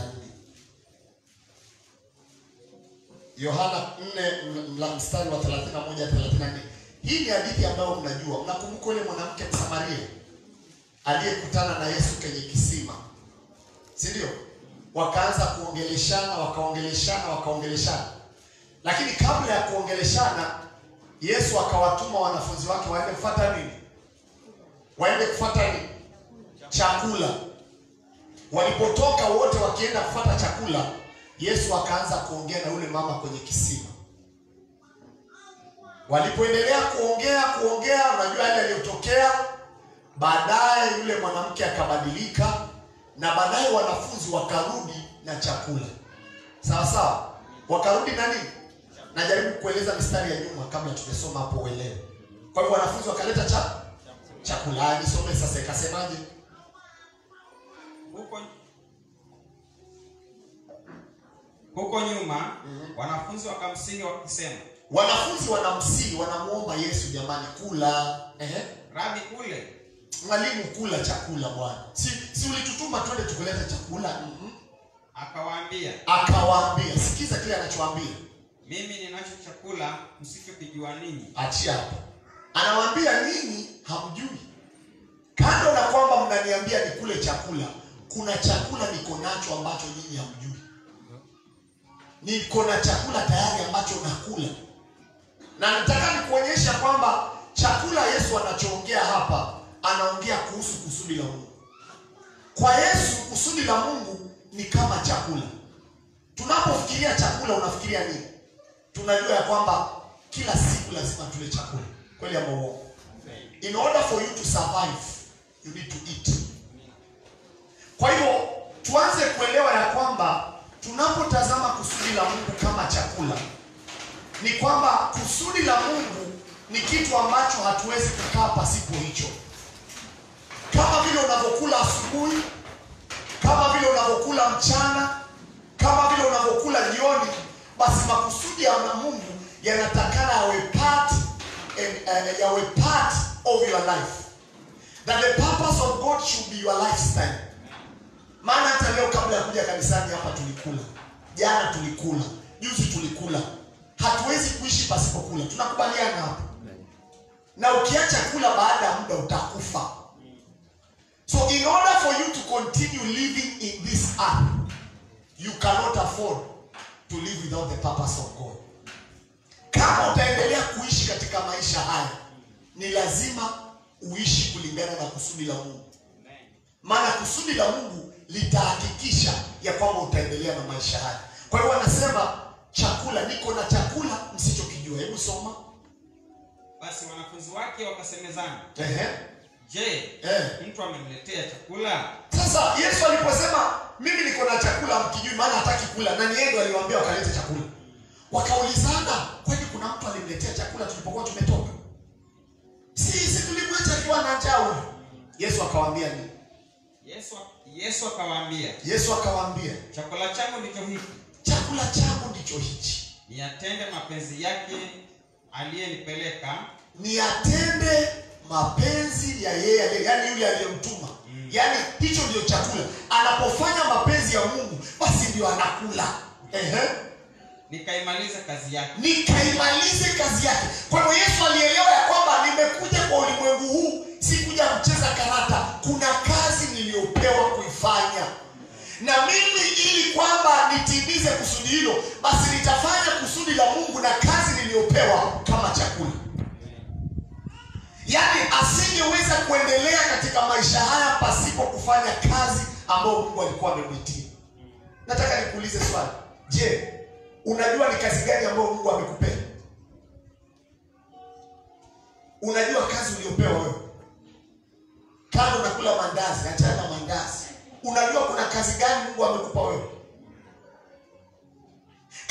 Speaker 1: Yohana 4 mla- mstari wa 31 34. Hii ni hadithi ambayo mnajua. Mnakumbuka yule mwanamke Msamaria aliyekutana na Yesu kwenye kisima, si ndio? Wakaanza kuongeleshana, wakaongeleshana, wakaongeleshana, lakini kabla ya kuongeleshana, Yesu akawatuma wanafunzi wake waende kufuata nini? Waende kufuata nini? Chakula. Walipotoka wote wakienda kufuata chakula, Yesu akaanza kuongea na yule mama kwenye kisima. Walipoendelea kuongea kuongea, unajua yale yaliyotokea. Baadaye yule mwanamke akabadilika, na baadaye wanafunzi wakarudi na chakula. Sawa sawa, wakarudi na nini? Najaribu kueleza mistari ya nyuma kabla tumesoma hapo uelewe. Kwa hivyo wanafunzi wakaleta cha chakula. Ah, Nisome sasa, ikasemaje?
Speaker 2: Huko huko nyuma wanafunzi wakamsihi wakisema,
Speaker 1: Wanafunzi wanamsihi, wanamuomba Yesu, jamani, kula. Ehe.
Speaker 2: Rabi, ule.
Speaker 1: Mwalimu, kula chakula bwana, si si ulitutuma twende tukulete chakula? Mhm.
Speaker 2: Akawaambia,
Speaker 1: Akawaambia, sikiza kile anachowaambia,
Speaker 2: mimi ninacho chakula msichokijua ninyi.
Speaker 1: achia hapo. Anawaambia ninyi hamjui, kando na kwamba mnaniambia nikule chakula, kuna chakula niko nacho ambacho nyinyi hamjui. Niko na chakula tayari ambacho nakula, na nataka nikuonyesha kwamba chakula Yesu anachoongea hapa, anaongea kuhusu kusudi la Mungu. Kwa Yesu kusudi la Mungu ni kama chakula. Tunapofikiria chakula, unafikiria nini? Tunajua ya kwamba kila siku lazima tule chakula, kweli ama uongo? In order for you to survive, you need to eat. Kwa hivyo tuanze kuelewa ya kwamba tunapotazama kusudi la Mungu kama chakula, ni kwamba kusudi la Mungu ni kitu ambacho hatuwezi kukaa pasipo hicho kama vile unavyokula asubuhi, kama vile unavyokula mchana, kama vile unavyokula jioni, basi makusudi ya na Mungu yanatakana yawe part and, uh, yawe part of your life, that the purpose of God should be your lifestyle. Maana hata leo kabla ya kuja kanisani hapa tulikula, jana tulikula, juzi tulikula. Hatuwezi kuishi pasipo kula, tunakubaliana hapo. Na ukiacha kula, baada ya muda utakufa. So in order for you to continue living in this earth, you cannot afford to live without the purpose of God. Kama utaendelea kuishi katika maisha haya, ni lazima uishi kulingana na kusudi la Mungu, maana kusudi la Mungu litahakikisha ya kwamba utaendelea na maisha haya. Kwa hiyo anasema chakula, niko na chakula msichokijua. Hebu soma.
Speaker 2: Basi wanafunzi wake wakasemezana,
Speaker 1: Ehe.
Speaker 2: je,
Speaker 1: Eh.
Speaker 2: mtu amemletea chakula?
Speaker 1: Sasa Yesu aliposema mimi niko na chakula mkijui, maana hataki kula, na ni yeye ndo aliwaambia wakalete chakula. Wakaulizana, kwani kuna mtu alimletea chakula tulipokuwa tumetoka? Si si tulimwacha akiwa na njaa huyu. Yesu akawaambia nini?
Speaker 2: Yesu Yesu akawaambia,
Speaker 1: Yesu akawaambia
Speaker 2: chakula changu ndicho hiki,
Speaker 1: chakula changu ndicho hichi,
Speaker 2: niyatende mapenzi yake aliyenipeleka,
Speaker 1: niatende mapenzi ya yeye aliye, yani yule aliyemtuma. Yaani hicho ndio chakula. Anapofanya mapenzi ya Mungu, basi ndio anakula. Ehe.
Speaker 2: nikaimaliza kazi yake.
Speaker 1: nikaimalize kazi yake. Kwa hiyo Yesu alielewa ya kwamba nimekuja kwa ulimwengu huu, si kuja kucheza karata. Kuna kazi niliyopewa kuifanya, na mimi ili kwamba nitimize kusudi hilo, basi nitafanya kusudi la Mungu na kazi niliyopewa kama chakula. Yaani asingeweza kuendelea katika maisha haya pasipo kufanya kazi ambayo Mungu alikuwa amemwitia. Nataka nikuulize swali. Je, unajua ni kazi gani ambayo Mungu amekupea? Unajua kazi uliyopewa wewe? Kama unakula mandazi, achana na mandazi. Unajua kuna kazi gani Mungu amekupa wewe?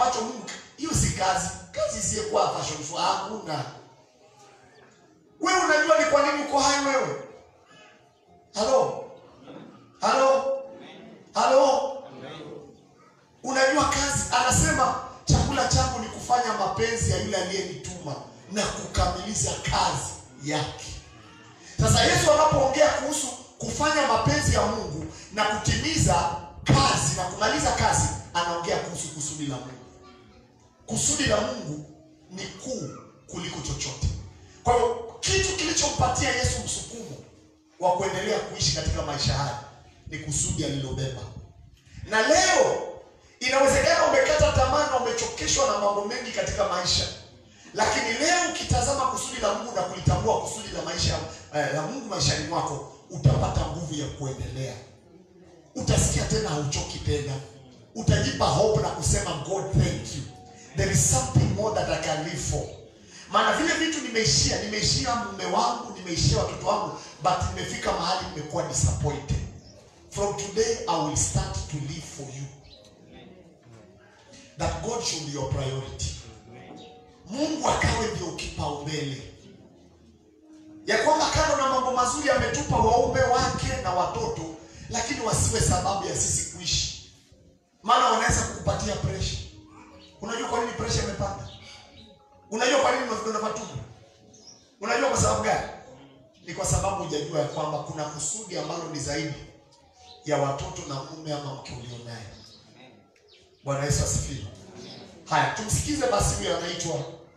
Speaker 1: ambacho Mungu hiyo si kazi. Kazi isiyokuwa fashion show hakuna. Wewe unajua ni kwa nini uko hai wewe? Halo? Halo? Halo? Unajua kazi, anasema chakula changu ni kufanya mapenzi ya yule aliyenituma na kukamilisha kazi yake. Sasa Yesu anapoongea kuhusu kufanya mapenzi ya Mungu na kutimiza kazi na kumaliza kazi, anaongea kuhusu kusudi la Mungu. Kusudi la Mungu ni kuu kuliko chochote. Kwa hiyo kitu kilichompatia Yesu msukumo wa kuendelea kuishi katika maisha haya ni kusudi alilobeba. Na leo inawezekana umekata tamaa na umechokeshwa na mambo mengi katika maisha, lakini leo ukitazama kusudi la Mungu na kulitambua kusudi la maisha eh, la Mungu maishani mwako, utapata nguvu ya kuendelea. Utasikia tena hauchoki tena, utajipa hope na kusema God thank you, there is something more that I can live for. Maana vile vitu nimeishia, nimeishia mume wangu, nimeishia watoto wangu, but nimefika mahali nimekuwa disappointed. From today I will start to live for you. That God should be your priority. Mungu akawe ndio kipaumbele, ya kwamba kando na mambo mazuri ametupa waume wake na watoto, lakini wasiwe sababu ya sisi kuishi, maana wanaweza kukupatia pressure. Unajua kwa nini pressure imepanda? Unajua kwa nini unavidonda matumbo? Unajua kwa sababu gani? Ni kwa sababu hujajua ya kwamba kuna kusudi ambalo ni zaidi ya watoto na mume ama mke ulionaye. Bwana Yesu asifiwe. Haya, tumsikize basi huyo anaitwa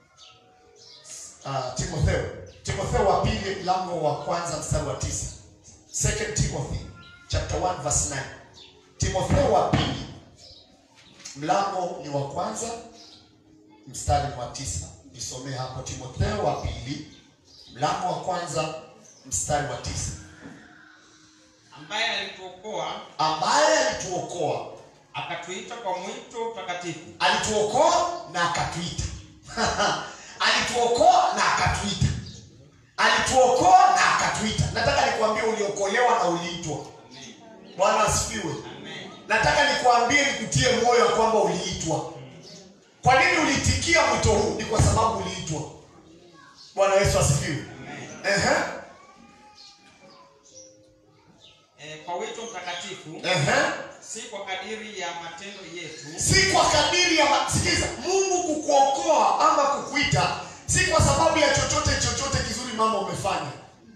Speaker 1: uh, Timotheo. Timotheo wa pili mlango wa kwanza mstari wa tisa. Second Timothy chapter 1 verse 9. Timotheo wa pili mlango ni wa kwanza mstari wa tisa. Nisomee hapo Timotheo wa pili mlango wa kwanza mstari wa tisa.
Speaker 2: ambaye alituokoa
Speaker 1: Ambaye alituokoa,
Speaker 2: akatuita kwa mwito mtakatifu
Speaker 1: alituokoa na akatuita. alituokoa na akatuita. Alituokoa na akatuita. Nataka nikwambie uliokolewa na uliitwa. Bwana asifiwe.
Speaker 2: Amen.
Speaker 1: Nataka nikwambie nikutie moyo ya kwamba uliitwa. Kwa nini uliitikia mwito huu? Ni kwa sababu uliitwa. Bwana Yesu asifiwe.
Speaker 2: Amen.
Speaker 1: Ehe,
Speaker 2: Eh, kwa wito mtakatifu
Speaker 1: ehe.
Speaker 2: si kwa kadiri ya matendo yetu
Speaker 1: Si kwa kadiri ya ma- sikiliza, Mungu kukuokoa ama kukuita si kwa sababu ya chochote chochote kizuri mama umefanya,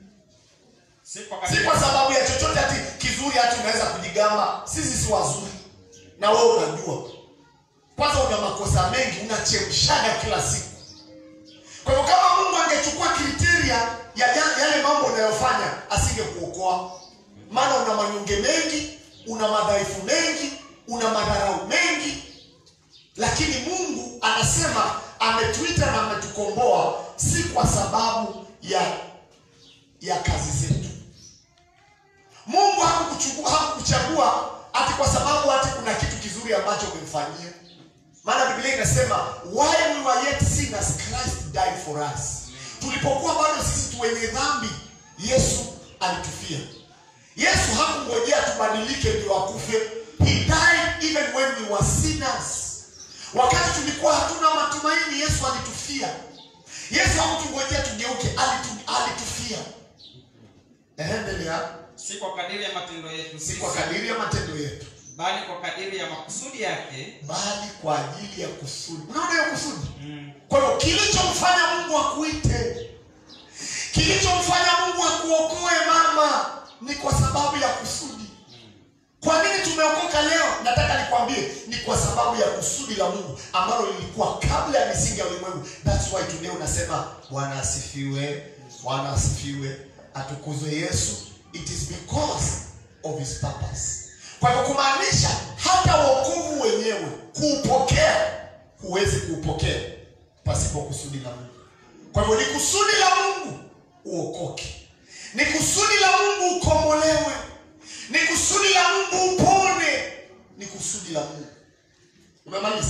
Speaker 2: si kwa
Speaker 1: si
Speaker 2: kadiri
Speaker 1: kwa sababu ya chochote ati kizuri hati unaweza kujigamba. Sisi si wazuri, na wewe unajua. Kwanza una makosa mengi, unachemshaga kila siku. Kwa hivyo kama Mungu angechukua kriteria ya ya- yale mambo unayofanya, asingekuokoa. Maana una manyonge mengi, una madhaifu mengi, una madharau mengi, lakini Mungu anasema ametuita na ametukomboa si kwa sababu ya ya kazi zetu. Mungu hakukuchukua hakukuchagua ati kwa sababu ati kuna kitu kizuri ambacho umemfanyia. Maana Biblia inasema while we were yet sinners Christ died for us. Tulipokuwa bado sisi tu wenye dhambi, Yesu alitufia. Yesu hakungojea tubadilike ndio akufe. He died even when we were sinners. Wakati tulikuwa hatuna matumaini, Yesu alitufia. Yesu hakutungojea tugeuke, alitu, alitufia. Endelea.
Speaker 2: si kwa kadiri ya matendo yetu
Speaker 1: Si
Speaker 2: sisi,
Speaker 1: kwa kadiri ya matendo yetu,
Speaker 2: bali kwa kadiri ya makusudi yake
Speaker 1: bali kwa ajili ya kusudi. Unaona hiyo kusudi?
Speaker 2: mm.
Speaker 1: Kwa hiyo kilichomfanya Mungu akuite, kilichomfanya Mungu akuokoe mama, ni kwa sababu ya kusudi. Kwa nini tumeokoka leo? Nataka nikwambie, ni kwa sababu ya kusudi la Mungu ambalo lilikuwa kabla ya misingi ya ulimwengu. That's why today unasema Bwana asifiwe, Bwana asifiwe, atukuzwe Yesu. It is because of his purpose. Kwa hivyo kumaanisha hata wokovu wenyewe kuupokea, huwezi kuupokea pasipo kusudi la Mungu. Kwa hivyo ni kusudi la Mungu uokoke, ni kusudi la Mungu ukombolewe, ni kusudi la Mungu upone, ni kusudi la Mungu. Umemaliza?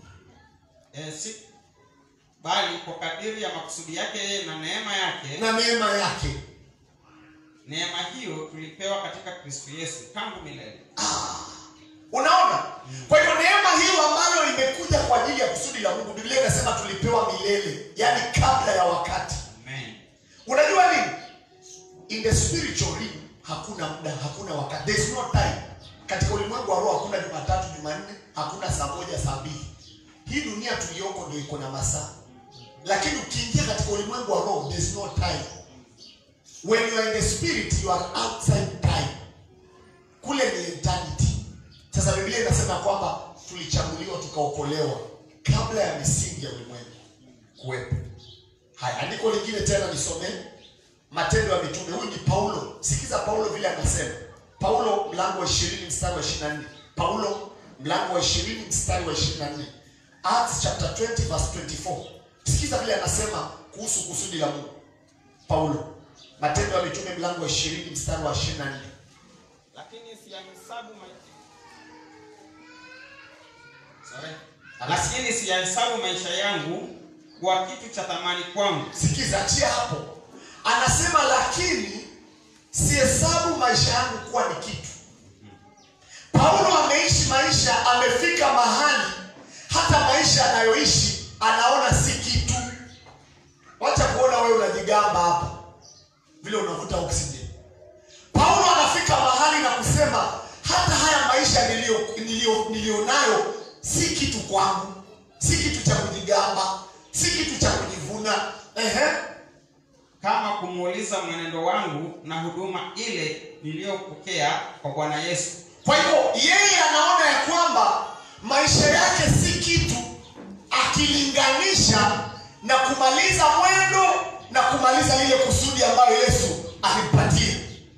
Speaker 2: eh, si bali kwa kadiri ya makusudi yake yeye na neema yake
Speaker 1: Na neema yake.
Speaker 2: neema hiyo tulipewa katika kristo yesu tangu milele
Speaker 1: Ah, unaona? Kwa hivyo neema hiyo ambayo imekuwa tulikuja kwa ajili ya kusudi la Mungu. Biblia inasema tulipewa milele, yaani kabla ya wakati.
Speaker 2: Amen.
Speaker 1: Unajua nini? In the spiritual realm hakuna muda, hakuna wakati. There is no time. Katika ulimwengu wa roho hakuna Jumatatu, Jumanne, hakuna saa moja, saa mbili. Hii dunia tuliyoko ndio iko na masaa. Lakini ukiingia katika ulimwengu wa roho there is no time. When you are in the spirit you are outside time. Kule ni eternity. Sasa Biblia inasema kwamba tulichaguliwa tukaokolewa kabla ya misingi ya ulimwengu kuwepo. Haya, andiko lingine tena nisomee Matendo ya Mitume. Huyu ni Paulo. Sikiza Paulo vile anasema. Paulo mlango wa 20 mstari wa 24. Paulo mlango wa 20 mstari wa 24. Acts chapter 20 verse 24. Sikiza vile anasema kuhusu kusudi la Mungu. Paulo. Matendo ya Mitume mlango wa 20 mstari wa 24.
Speaker 2: Lakini siyahesabu maisha Sorry.
Speaker 1: Alas-
Speaker 2: Lakini siyahesabu maisha yangu kuwa kitu cha thamani kwangu
Speaker 1: Sikiza, achia hapo. Anasema lakini sihesabu maisha yangu kuwa ni kitu. Paulo ameishi maisha, amefika mahali hata maisha anayoishi anaona si kitu. Wacha kuona wewe unajigamba hapa vile unavuta oxygen. Paulo anafika mahali na kusema hata haya maisha niliyo niliyo nilionayo si kitu kwangu, si kitu cha kujigamba, si kitu cha kujivuna. Ehe.
Speaker 2: kama kumuuliza mwenendo wangu na huduma ile niliyopokea kwa Bwana Yesu.
Speaker 1: Kwa hivyo yeye anaona ya kwamba maisha yake si kitu, akilinganisha na kumaliza mwendo na kumaliza lile kusudi ambayo Yesu alimpatia.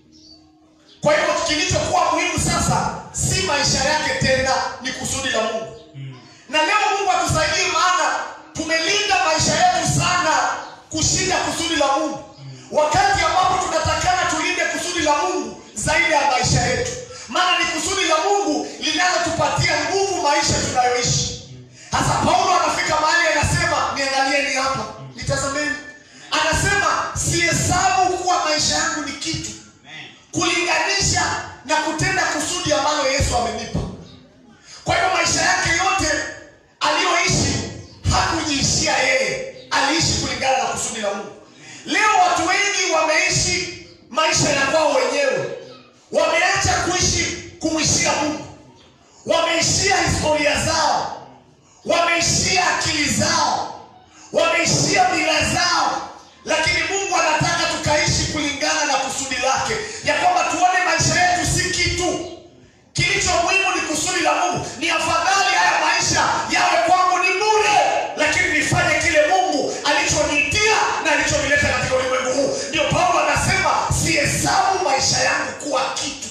Speaker 1: Kwa hivyo kilichokuwa muhimu sasa si maisha yake tena, ni kusudi la Mungu. Na leo Mungu atusaidie, maana tumelinda maisha yetu sana kushinda kusudi la Mungu, wakati ambapo tunatakana tulinde kusudi la Mungu zaidi ya maisha yetu, maana ni kusudi la Mungu linalotupatia nguvu maisha tunayoishi. Sasa Paulo anafika mahali anasema, niangalieni hapa, nitazameni, anasema sihesabu kuwa maisha yangu ni kitu
Speaker 2: Amen.
Speaker 1: kulinganisha na kutenda kusudi ambalo Yesu amenipa. Kwa hivyo maisha yake yote aliyoishi hakujiishia yeye, aliishi kulingana na kusudi la Mungu. Leo watu wengi wameishi maisha ya kwao wenyewe, wameacha kuishi kumwishia Mungu, wameishia historia zao, wameishia akili zao, wameishia mila zao, lakini Mungu anataka tukaishi kulingana na kusudi lake, ya kwamba tuone maisha yetu si kitu. Kilicho muhimu ni kusudi la Mungu. Ni afadhali haya maisha yawe kwangu ni bure, lakini nifanye kile Mungu alichoniitia na alichonileta katika ulimwengu huu. Ndio Paulo anasema sihesabu maisha yangu kuwa kitu,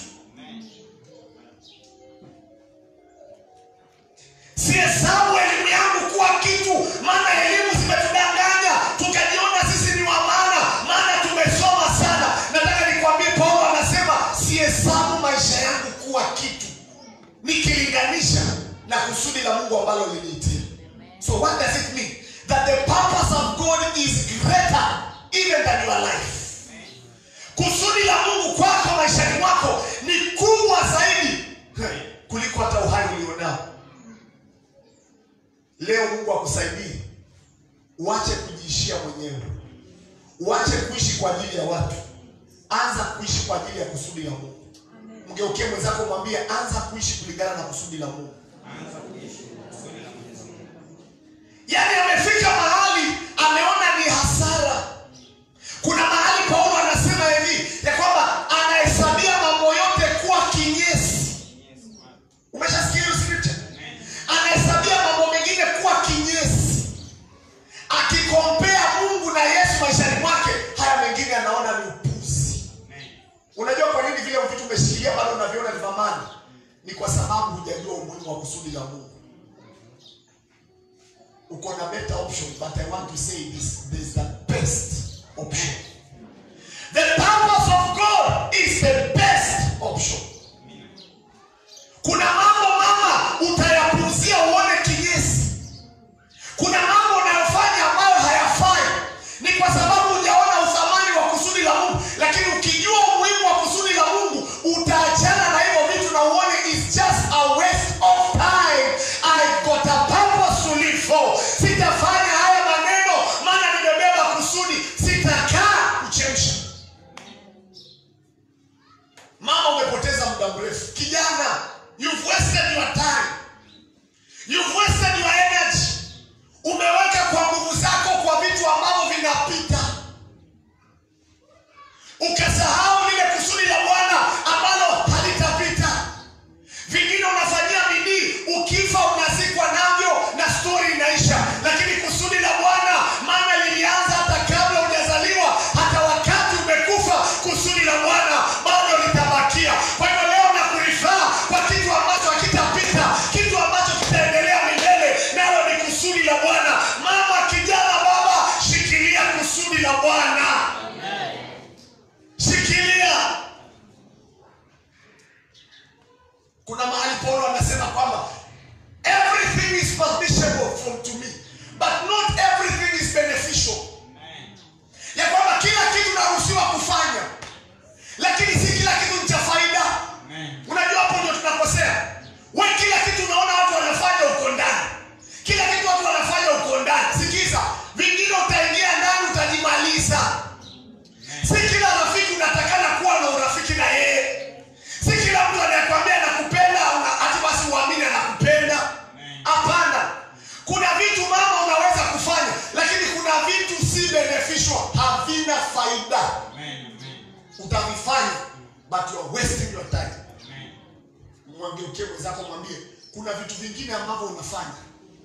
Speaker 1: sihesabu elimu yangu kuwa kitu, maana elimu zimetudanganya tukajiona sisi ni wa maana, maana tumesoma sana. Nataka nikwambie, Paulo anasema sihesabu maisha yangu kuwa kitu, nikilinganisha na kusudi la Mungu ambalo liniitia. So what does it mean? That the purpose of God is greater even than your life. Kusudi la Mungu kwako maishani mwako ni kubwa zaidi kuliko hata uhai ulionao. Leo Mungu akusaidie, uache kujiishia mwenyewe, uache kuishi kwa ajili ya watu, anza kuishi kwa ajili ya kusudi la Mungu. Mgeukie mwenzako, mwambie anza kuishi kulingana na kusudi la Mungu.
Speaker 2: Anza kuishi kusudi la Mwenyezi Mungu.
Speaker 1: Yaani amefika mahali ameona ni hasara. Kuna mahali Paulo anasema hivi ya kwamba anahesabia mambo yote kuwa kinyesi.
Speaker 2: Yes, Bwana.
Speaker 1: Umeshasikia hiyo scripture?
Speaker 2: Amen.
Speaker 1: Anahesabia mambo mengine kuwa kinyesi, akikompea Mungu na Yesu maishani mwake, haya mengine anaona ni upuzi.
Speaker 2: Amen.
Speaker 1: Unajua kwa nini vile vitu umeshikilia bado unaviona ni thamani? Ni kwa sababu hujajua umuhimu wa kusudi la Mungu. Uko na better option, but I want to say this, there is the best option. The purpose of God is the best option.
Speaker 2: Amina.
Speaker 1: Kuna mambo mama utayapuuzia uone kinyesi. Kuna mambo unayofanya ambayo hayafai, ni kwa sababu hujaona uthamani wa kusudi la Mungu. Lakini ukijua umuhimu wa kusudi la Mungu, utaachana na hivyo vitu na uone it's just a waste of time. I got a purpose you've wasted your time you've wasted your energy umeweka kwa nguvu zako kwa vitu ambavyo vinapita ukasahau lile kusudi la bwana ambalo halitapita vingine unafanyia bidii ukifa unazikwa navyo na stori inaisha lakini kusudi la bwana maana lilianza hata kabla hujazaliwa hata wakati umekufa kusudi la bwana bado litabakia kwa hivyo leo na kurifaa kwa kitu ambacho hakitapita kitu ambacho kitaendelea milele nalo ni kusudi la bwana mama kijana baba shikilia kusudi la bwana shikilia kuna mahali paulo anasema kwamba everything is permissible from to me but not everything is beneficial ya kwamba kila kitu naruhusiwa kufanya lakini si kila kitu ni cha faida unajua hapo ndio tunakosea we kila kitu unaona watu wanafanya uko ndani kila kitu watu wanafanya uko ndani sikiza vingine utaingia ndani utajimaliza si kila rafiki unatakana kuwa na urafiki na yeye si kila mtu anayekwambia nakupenda una- hati basi uamini anakupenda hapana kuna vitu mama unaweza kufanya lakini kuna vitu si beneficial havina faida utavifanya but you are wasting your time mwangeukie mwenzako mwambie kuna vitu vingine ambavyo unafanya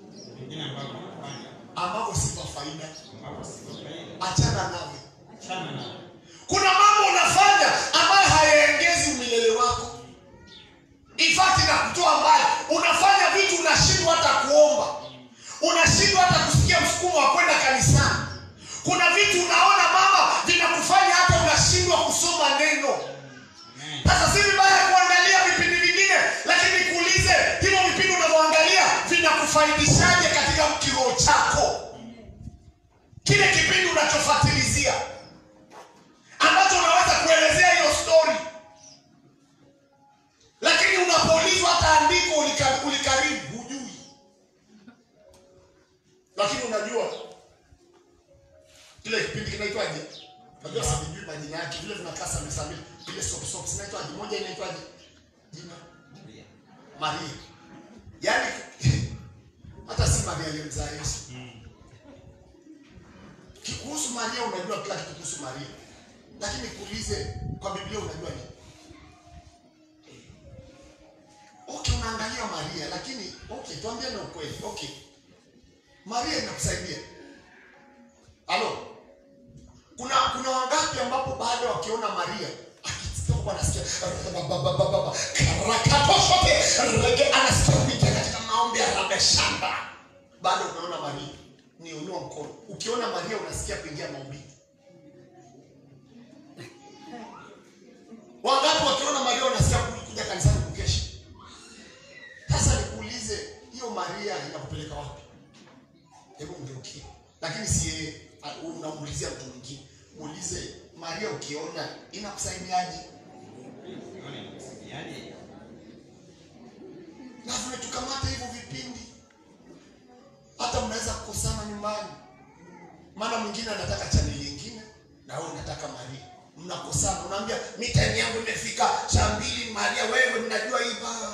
Speaker 1: ambavyo si vya faida achana navyo kuna mambo unafanya ambayo hayaengezi umilele wako In fact inakutoa mbali unafanya vitu unashindwa hata kuomba unashindwa hata kusikia msukumo wa kwenda kanisani kuna vitu unaona mama vinakufanya hata unashindwa kusoma neno sasa si vibaya kuangalia vipindi vingine lakini kuulize hivyo vipindi unavyoangalia vinakufaidishaje katika kiroho chako kile kipindi unachofatilizia ambacho unaweza kuelezea hiyo story lakini unapoulizwa hata andiko ulika- ulikaribu hujui lakini unajua kile kipindi kinaitwaje najua sijui majina yake vile vinakaa samesambili ile sop sop zinaitwaje moja inaitwaje jina maria yaani hata si maria aliyemzaa yesu kuhusu maria unajua kila kitu kuhusu maria lakini kuulize kwa biblia unajua nini okay unaangalia maria lakini okay tuambie na ukweli okay maria inakusaidia halo kuna kuna wangapi ambapo baada wakiona maria akitoka anasikia bababababa, karakatoshote rege anasikia kuingia katika maombi ya rabeshamba bado unaona maria ni unua mkono ukiona maria unasikia kuingia maombi wangapi wakiona maria unasikia kuja kanisani kukesha sasa nikuulize hiyo maria inakupeleka wapi hebu mgeukie lakini si yeye ah, unamuulizia mtu mwingine muulize maria ukiona inakusaidiaje na vimetukamata hivyo vipindi hata mnaweza kukosana nyumbani maana mwingine anataka chaneli ingine na wewe unataka maria mnakosana unaambia mi time yangu imefika saa mbili maria wewe mnajua hiva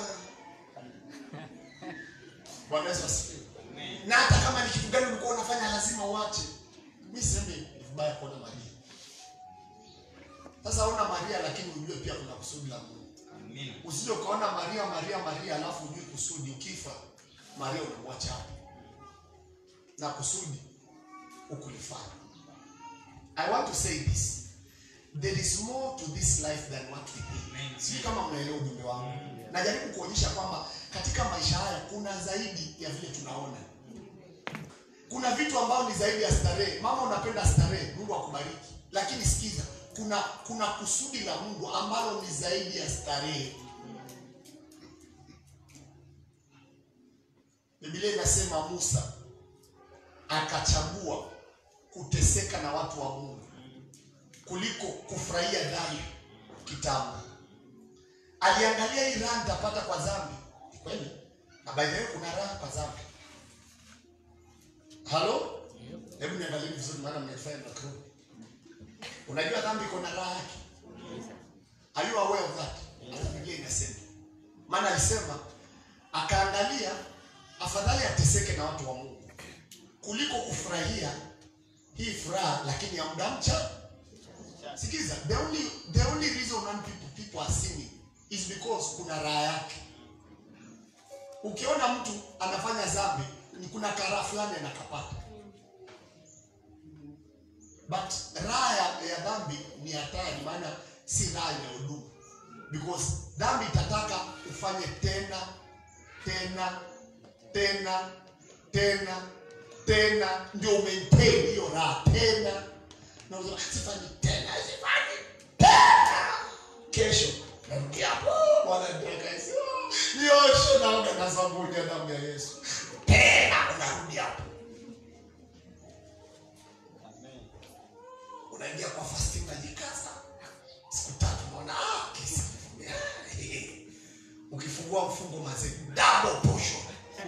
Speaker 1: bwana yesu asifiwe na hata kama ni kitu gani ulikuwa unafanya lazima uache mi sisemi ni vibaya kuona maria sasa ona maria lakini ujue pia kuna kusudi la mungu usije ukaona maria maria maria alafu ujui kusudi ukifa maria unamwacha hapo na kusudi ukulifanya i want to say this there is more to this life than what we think sijui kama mnaelewa ujumbe wangu najaribu kuonyesha kwamba katika maisha haya kuna zaidi ya vile tunaona kuna vitu ambavyo ni zaidi ya starehe mama unapenda starehe mungu akubariki lakini sikiza kuna kuna kusudi la mungu ambalo ni zaidi ya starehe biblia inasema musa akachagua kuteseka na watu wa mungu kuliko kufurahia dhambi kitambo aliangalia hii raha nitapata kwa dhambi Ni kweli na by the way kuna raha kwa dhambi halo hebu niangalie vizuri maana mnaifanya na crew unajua dhambi iko na raha yake are you aware of that hata biblia inasema maana alisema angalia afadhali ateseke na watu wa mungu kuliko kufurahia hii furaha lakini ya muda mcha sikiza the only, the only reason when people, people are sinning is because kuna raha yake ukiona mtu anafanya zambi ni kuna karaha fulani anakapata but raha ya, ya dhambi ni hatari maana si raha inayodumu because dhambi itataka ufanye tena tena tena tena tena ndio maintain hiyo raha tena na unasema, sifanyi tena sifanyi tena kesho narudia hapo bwana nitaka Yesu nioshe naoga na sabuni ya damu ya Yesu tena unarudi hapo unaingia kwa fasting unajikaza siku tatu unaona ah kesi ukifungua mfungo mazee double portion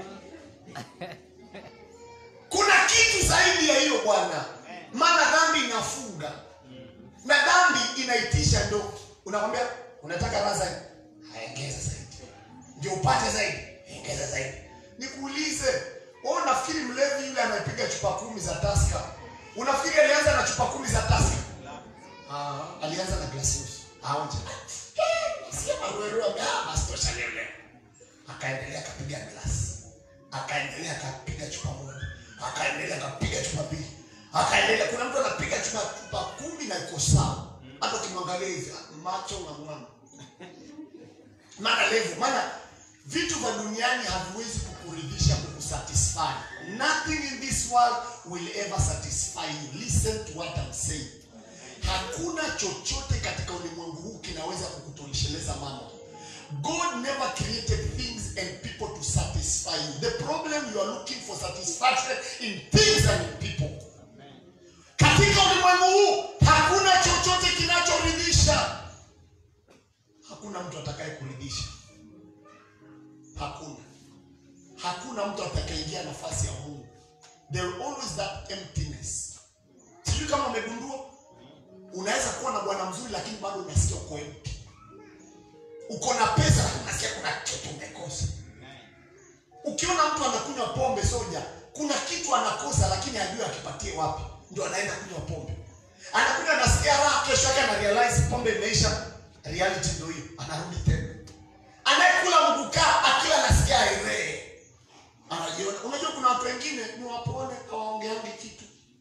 Speaker 1: kuna kitu zaidi ya hiyo bwana maana dhambi inafunga na dhambi inaitisha ndo unakwambia unataka raha zaidi haengeza zaidi ndio upate zaidi ongeza zaidi nikuulize wewe unafikiri mlevi yule anayepiga chupa kumi za taska unafikiri alianza na chupa kumi za taska ah, alianza na glasi nusu aonje sema rueru basi tosha leo leo akaendelea akapiga glasi akaendelea akapiga chupa moja akaendelea akapiga chupa mbili akaendelea kuna mtu anapiga chupa chupa kumi na iko sawa hata ukimwangalia hivi macho ng'amng'amu maana levu maana vitu vya duniani haviwezi kukuridhisha kukusatisfy nothing in this world will ever satisfy you listen to what I'm saying hakuna chochote katika ulimwengu huu kinaweza kukutosheleza mambo god never created things and people to satisfy you the problem you are looking for satisfaction in things and in people katika ulimwengu huu hakuna chochote kinachoridhisha hakuna mtu atakaye kuridhisha hakuna hakuna mtu atakayeingia nafasi ya mungu there will always that emptiness sijui kama umegundua unaweza kuwa na bwana mzuri lakini bado unasikia uko empty uko na pesa lakini unasikia kuna kitu umekosa ukiona mtu anakunywa pombe soja kuna kitu anakosa lakini hajui akipatie wapi ndio anaenda kunywa pombe anakunywa anasikia raha kesho yake ana realize pombe imeisha reality ndio hiyo anarudi tena anayekula mgukaa akila anasikia airee anajiona unajua kuna watu wengine ni wapone hawaongeangi kitu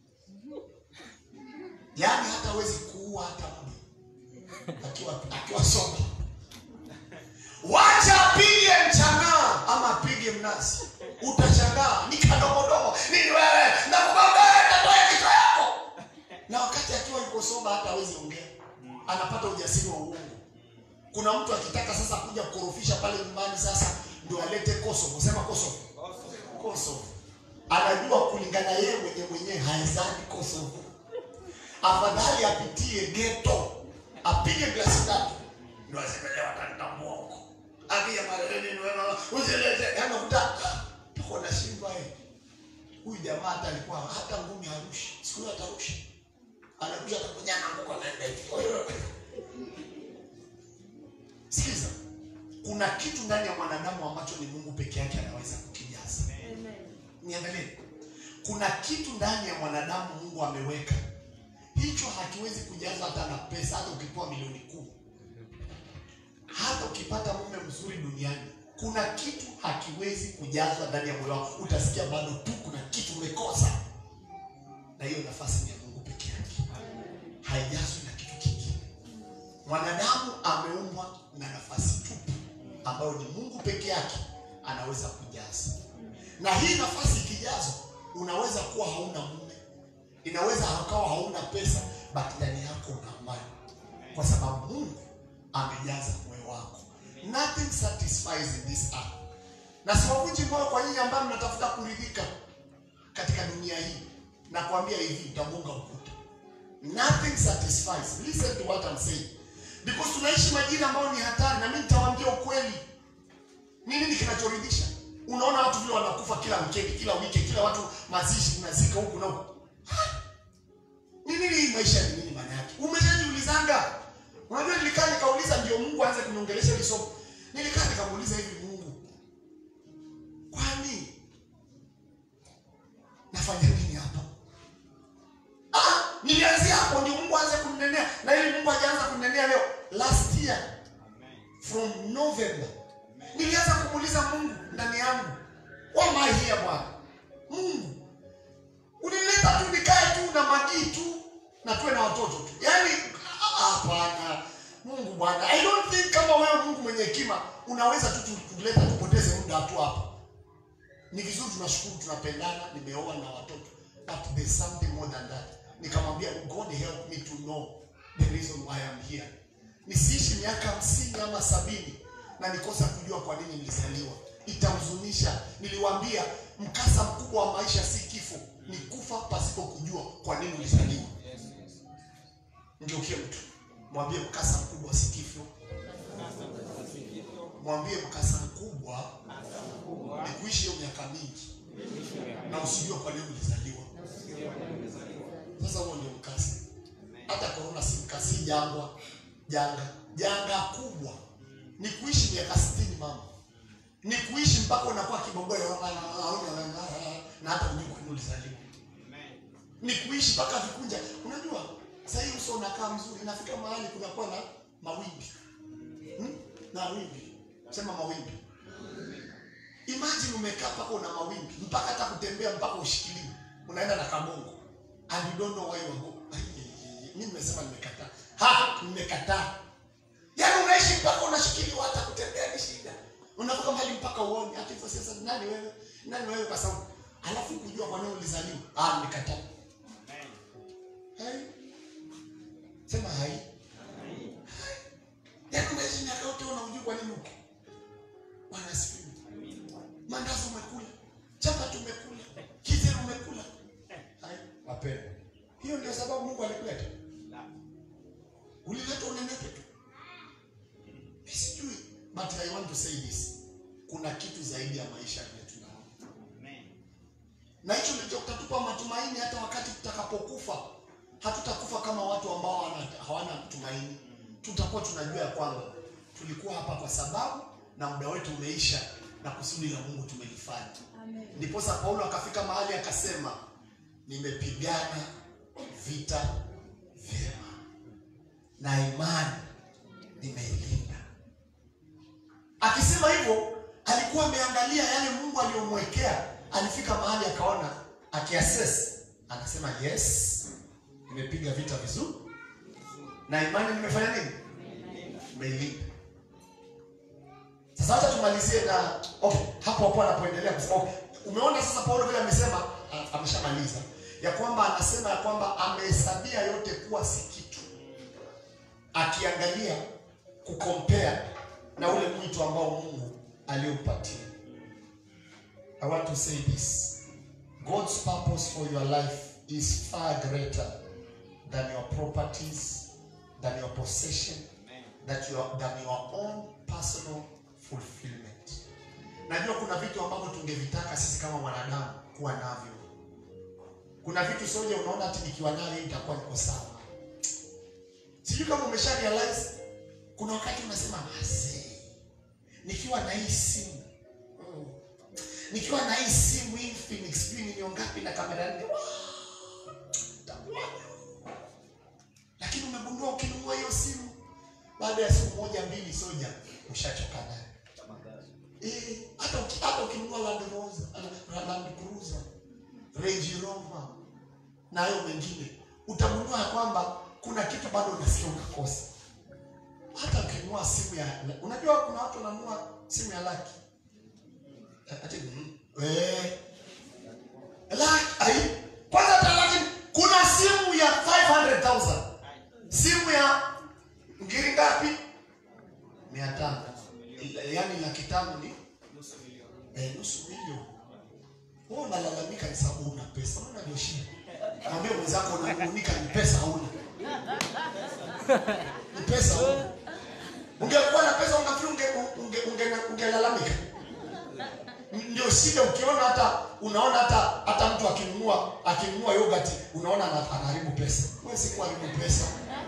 Speaker 1: yaani hata hawezi kuua hata mtu akiwa akiwa soba wacha apige mchangaa ama apige mnazi utashangaa ni kadogodogo nini wewe nakugonga tatoa kichwa yako na wakati akiwa yuko soba hata hawezi ongea anapata ujasiri wa uongo kuna mtu akitaka sasa kuja kukorofisha pale nyumbani sasa ndio alete kosovo sema kosovo kosovo anajua kulingana yeye mwenye mwenyewe haezani kosovo afadhali apitie geto apige glasi tatu ndio asemelewa katika mwongo akija mareleni wewe usilete yani unakuta tuko na shimba eh huyu jamaa hata alikuwa hata ngumi harushi siku hiyo atarusha anakuja atakunyana nguko anaenda hivi sikiza kuna kitu ndani ya mwanadamu ambacho ni mungu peke yake anaweza kukijaza niangalie kuna kitu ndani ya mwanadamu mungu ameweka hicho hakiwezi kujaza hata na pesa hata ukipewa milioni kumi hata ukipata mume mzuri duniani kuna kitu hakiwezi kujazwa ndani ya moyo wako utasikia bado tu kuna kitu umekosa na hiyo nafasi ni ya mungu peke yake haijazwi na kitu kingine mwanadamu ameumbwa na nafasi tupu ambayo ni mungu peke yake anaweza kujaza na hii nafasi ikijazwa unaweza kuwa hauna mume inaweza ukawa hauna pesa but ndani yako una amani kwa sababu mungu amejaza moyo wako nothing satisfies in this earth na siwavunji moyo kwa nyinyi ambayo mnatafuta kuridhika katika dunia hii na kuambia hivi utamunga ukuta nothing satisfies listen to what I'm saying because tunaishi majira ambayo ni hatari na mimi nitawaambia ukweli ni nini kinachoridhisha unaona watu vile wanakufa kila wikendi kila wiki kila watu mazishi unazika huku na huku ni nini hii maisha ni nini maana yake umeshajiulizanga unajua nilikaa nikauliza ndio mungu aanze kuniongelesha hili somo nilikaa nikamuuliza hivi mungu last year from November nilianza kumuuliza Mungu ndani yangu, why am I here Bwana Mungu, unileta tu nikae tu na magii tu na tuwe na watoto tu, yaani ah, hapana. Mungu Bwana, I don't think kama wewe Mungu mwenye hekima unaweza tu tu- kuleta tupoteze muda tu hapa. Ni vizuri, tunashukuru, tunapendana, nimeoa na watoto, but there's something more than that. Nikamwambia God help me to know the reason why I'm here. Nisiishi miaka hamsini ama sabini na nikosa kujua kwa nini nilizaliwa, itahuzunisha. Niliwaambia mkasa mkubwa wa maisha si kifo, ni kufa pasipo kujua kwa nini ulizaliwa. Ngeukie mtu mwambie, mkasa mkubwa si kifo. Mwambie mkasa mkubwa ni kuishi hiyo miaka mingi na usijue kwa nini ulizaliwa. Sasa huo ndio mkasa. Hata korona si mkasa, si jangwa, janga. Janga kubwa ni kuishi miaka sitini mama, ni kuishi mpaka unakuwa kibogoyo na hata ujui kwa nini ulizaliwa ni kuishi mpaka vikunja. Unajua sasa hii uso unakaa mzuri, inafika mahali kunakuwa na mawimbi hmm? na wimbi, sema mawimbi. Imagine umekaa mpaka una mawimbi, mpaka hata kutembea mpaka ushikiliwe, unaenda na kabongo and you don't know why you are go. Mimi nimesema nimekataa, ha, nimekataa. Yaani unaishi mpaka unashikiliwa, hata kutembea ni shida. Unafika mahali mpaka uone hata hivyo. Sasa nani wewe, nani wewe? Kwa sababu alafu kujua kwa nini ulizaliwa. Ah, nimekataa. Hai. Sema hai. Hai. Yaani unaishi miaka yote unajua kwa nini uko. Bwana asifiwe. Mandazi umekula, chapati umekula, kizeri umekula. Hai, wapendwa. Hiyo ndio sababu Mungu alikuleta. Ulileta unenepe tu. Mimi sijui, but I want to say this. Kuna kitu zaidi ya maisha vile tunaona. Na hicho ndicho kitatupa matumaini hata wakati tutakapokufa. Hatutakufa kama watu ambao hawana, hawana tumaini. Tutakuwa tunajua ya kwamba tulikuwa hapa kwa sababu na muda wetu umeisha na kusudi la Mungu tumelifanya. Ndiposa Paulo akafika mahali akasema, nimepigana vita vyema na imani nimeilinda. Akisema hivyo, alikuwa ameangalia yale Mungu aliyomwekea. Alifika mahali akaona, akiassess, akasema yes, nimepiga vita vizuri na imani nimefanya nini? Nimeilinda. Sasa hata tumalizie na okay, hapo hapo anapoendelea kusema okay, umeona sasa Paulo vile amesema, a- ameshamaliza ya kwamba anasema ya kwamba amehesabia yote kuwa si kitu, akiangalia kukompea na ule mwito ambao Mungu aliompatia. I want to say this. God's purpose for your life is far greater than your properties, than your possession, that your, than your own personal fulfillment. Najua kuna vitu ambavyo tungevitaka sisi kama wanadamu kuwa navyo. Kuna vitu soja unaona ati nikiwa navyo itakuwa niko sawa. Sijui kama umesha realize kuna wakati unasema mazee, nikiwa na hii simu mm, nikiwa na hii simu hii Infinix sijui ni mia ngapi na kamera nne, wow, itakuwaje? lakini umegundua ukinunua hiyo simu baada ya siku moja mbili soja ushachoka nayo. Eh, hata uki- hata ukinunua Land Rover, uh, Land Cruiser, Range Rover na hayo mengine utagundua ya kwamba kuna kitu bado unasikia unakosa. Hata ukinunua simu ya unajua kuna watu wananunua simu ya laki. Eh, Ati mm, eh laki ai kwanza hata laki kuna simu ya 500,000 simu ya ngiri ngapi? mia tano yaani laki tano ni eh, nusu milioni. Wewe unalalamika ni sababu una pesa, unaona ndio shida. Mwambie mwenzako unanung'unika ni pesa hauna, ni pesa hauna. Ungekuwa na pesa unafikiri unge, unge, unge, ungelalamika? Ndio shida. Ukiona hata unaona hata hata mtu akinunua akinunua yogurt unaona ana- anaharibu pesa. Wewe si kuharibu pesa.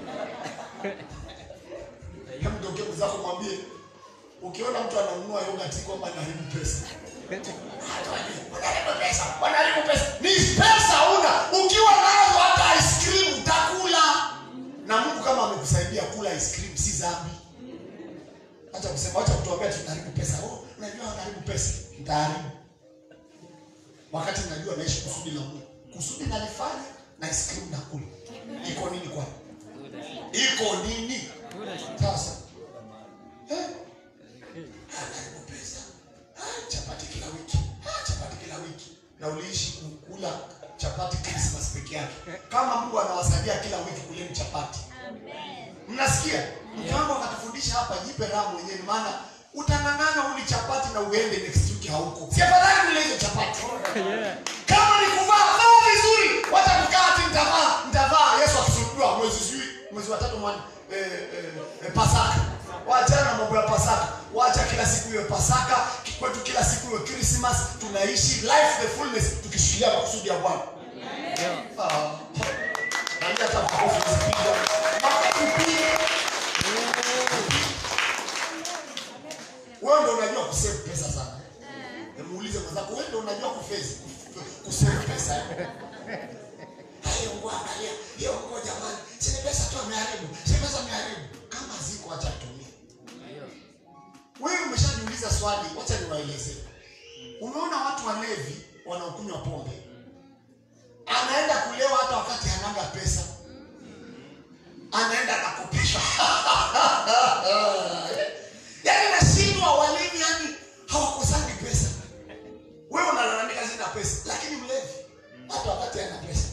Speaker 1: Hebu ndio mwenzako mwambie ukiona mtu ananunua yogurt kwamba anaharibu pesa. Wanaharibu pesa, wanaharibu pesa. Ni pesa una. Ukiwa nazo hata ice cream utakula. Na Mungu kama amekusaidi kusaidia kula ice cream si dhambi. Acha kusema, acha kutuambia tunaharibu pesa. Oh, unajua wanaharibu pesa. Nitaharibu. Wakati najua naishi kusudi la Mungu. Kusudi nalifanya na ice cream na kula. Iko nini kwani? Iko nini? Sasa. Eh? Anaharibu pesa. Ah, chapati kila wiki. Ah, chapati kila wiki. Na uliishi kukula chapati Christmas peke yake. Kama Mungu anawasaidia kila wiki kuleni chapati. Mnasikia? Mke wangu akatufundisha hapa, jipe raha mwenyewe, maana utang'ang'ana uli chapati na uende next week hauko. Si afadhali ule hizo chapati. Kama ni kuvaa, vaa vizuri. Wacha kukaa ati nitavaa, nitavaa Yesu akisulubiwa mwezi sijui mwezi wa tatu mwani eh, eh, eh, Pasaka. Waachana na mambo ya Pasaka. Waacha kila siku iwe Pasaka, kwetu kila siku iwe Christmas. Tunaishi life the fullness tukishikilia makusudi ya Bwana. Ah. Naambia hata makofi usipiga. Makofi piga. Wewe ndio unajua kusave pesa sana. Eh, Muulize mwenzako, wewe ndio unajua kufezi kusave pesa. Hayo ngo angalia, hiyo ngo jamani, si ni pesa tu ameharibu, si pesa ameharibu. Kama ziko acha tumie. Wewe umeshajiuliza swali, wacha niwaelezee. Umeona watu walevi wanaokunywa pombe, anaenda kulewa hata wakati hanaga pesa, anaenda nakopeshwa yaani nashindwa walevi, yani hawakosani pesa. Wewe unalalamika sina pesa, lakini mlevi hata wakati hana pesa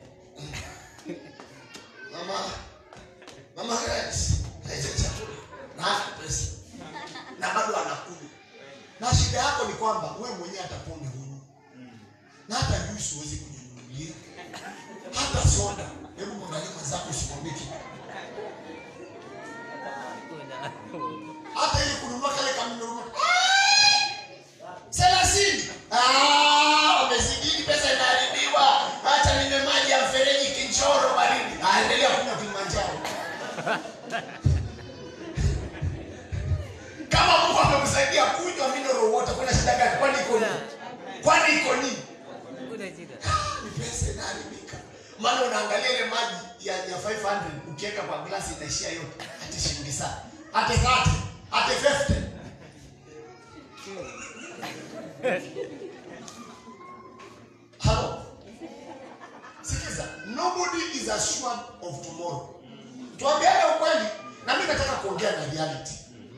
Speaker 1: mama mama Grace lete chakula na hana pesa na bado anakunywa, na shida yako ni kwamba wewe mwenyewe hata pombe hunu na hata juice huwezi kujinunulia hata soda. Hebu mwangalie mwenzako, usimwambie kitu. hata ili kununua kale kamnunua thelathini. Ah, wamezidini, pesa inaharibiwa. Acha ninywe maji ya mfereji Kinchoro baridi. Ah, endelea kunywa Kilimanjaro. Kama Mungu amekusaidia kunywa mineral water, kuna shida gani? Kwani iko nini? Kwani iko nini? ni pesa inaharibika. Maana unaangalia ile maji ya, ya 500 ukiweka kwa glasi inaishia yote, hata shilingi sana, hata 30, hata 50. Hello. Sikiza, nobody is assured of tomorrow. Tuambiane ukweli, na mimi nataka kuongea na reality.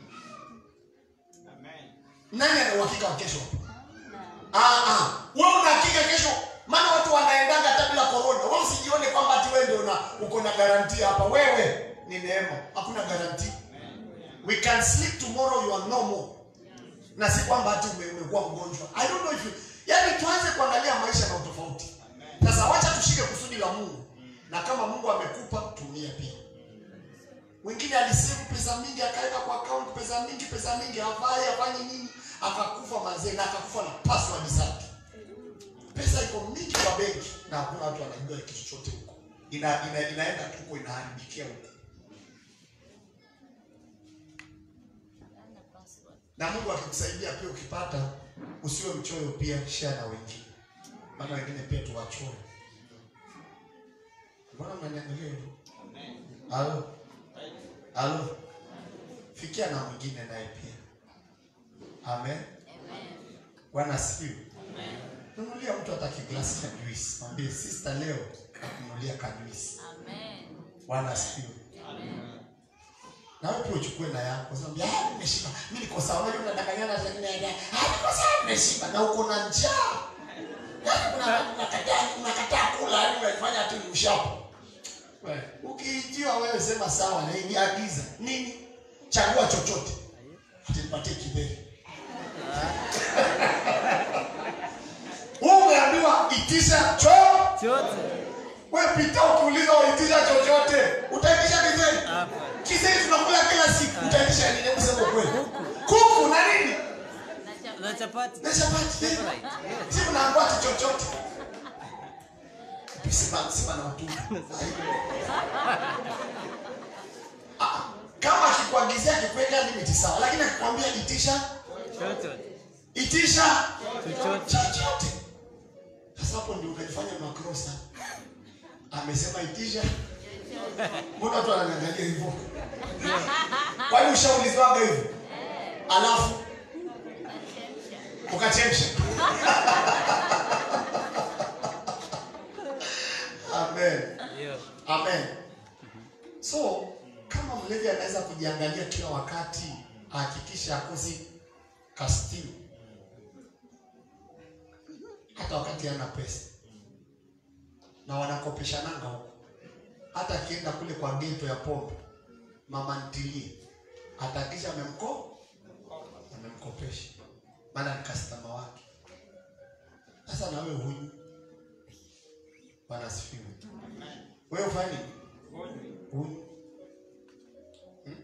Speaker 1: Nani ana uhakika wa kesho? Ah ah. Wewe una hakika kesho? Maana watu wanaendaga hata bila corona. Wewe usijione kwamba ati wewe ndio una uko na guarantee hapa. Wewe ni neema. Hakuna guarantee. We can sleep tomorrow you are normal. Na si kwamba ati ume- umekuwa mgonjwa. I don't know if you Yaani tuanze kuangalia maisha na utofauti. Sasa wacha tushike kusudi la Mungu. Na kama Mungu amekupa tumia pia. Mwingine alisave pesa mingi akaweka kwa account pesa mingi pesa mingi hafai afanye nini akakufa mazee na akakufa na password zake. Pesa iko mingi kwa benki na hakuna watu wanajua kitu chochote huko. Ina, ina, inaenda tu huko inaharibikia huko. Na Mungu akikusaidia pia ukipata usiwe mchoyo pia share na wengine. Maana wengine pia tuwachore. Mbona mnaniangalia hivyo? Halo. Halo. Fikia na mwingine naye pia. Amen. Bwana asifiwe. Nunulia mtu hata kiglasi cha juice. Mwambie sister leo nakununulia ka juice. Bwana asifiwe. Na wewe pia uchukue na yako. Sasa mbia, ah, nimeshiba. Mimi niko sawa. Unajua unadanganyana sasa ngine ya. Ah, niko sawa nimeshiba na uko na njaa. Yaani kuna unakataa unakataa kula, yaani unafanya tu ni ushapo. Wewe, Ukiitiwa wewe sema sawa na hii agiza. Nini? Chagua chochote. Atanipatie kiberi. Wewe umeambiwa itisha choo. Wewe pita ukiuliza waitisha chochote. Utaitisha kiberi. Kizeri tunakula kila siku. Utaitisha nini? Hebu sema ukweli. Kuku na nini?
Speaker 3: Na chapati.
Speaker 1: Na chapati. eh?
Speaker 3: Right, yes.
Speaker 1: Si unaambia ati chochote. Sima sima na utumwa. Ah, Kama akikuagizia akikuweka limiti sawa, lakini akikwambia itisha
Speaker 3: Chochote.
Speaker 1: itisha
Speaker 3: Chochote.
Speaker 1: chochote. Sasa hapo ndio unajifanya makosa. Amesema itisha Mbona watu wananiangalia hivyo? Kwani ushaulizwaga hivyo? Alafu ukachemsha. Amen.
Speaker 3: Hiyo.
Speaker 1: Amen. So kama mlevi anaweza kujiangalia kila wakati, ahakikishe akosi kastili hata wakati hana pesa, na wanakopeshananga huko. Hata akienda kule kwa geto ya pombe, mama ntilie atahakikisha amemko amemkopesha, maana ni customer wake. Sasa na wewe huyu, Bwana asifiwe. Wewe ufanye nini? Huyu. Hmm?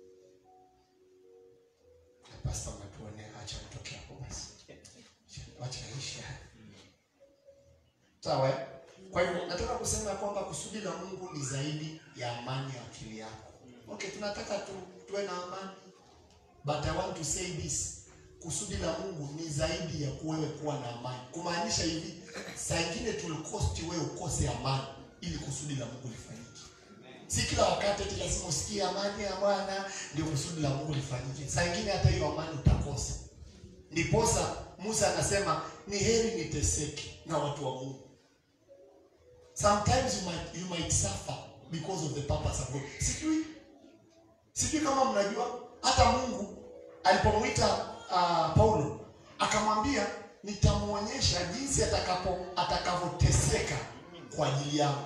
Speaker 1: Pastor unatuonea, acha nitoke hapo basi. Acha ishi haya. Sawa? eh? Kwa hivyo nataka kusema kwamba kusudi la Mungu ni zaidi ya amani ya akili yako. Okay, tunataka tu, tuwe na amani. But I want to say this. Kusudi la Mungu ni zaidi ya wewe kuwa na amani. Kumaanisha hivi, saa ingine tulikosti wewe ukose amani ili kusudi la Mungu lifanyike. Si kila wakati eti lazima usikie amani ya Bwana ndio kusudi la Mungu lifanyike. Saa ingine hata hiyo amani utakosa. Ndiposa Musa anasema ni heri niteseke na watu wa Mungu. Sometimes you might, you might suffer because of the purpose of God. Sijui sijui kama mnajua hata Mungu alipomwita uh, Paulo akamwambia nitamwonyesha jinsi atakapo atakavyoteseka kwa ajili yangu.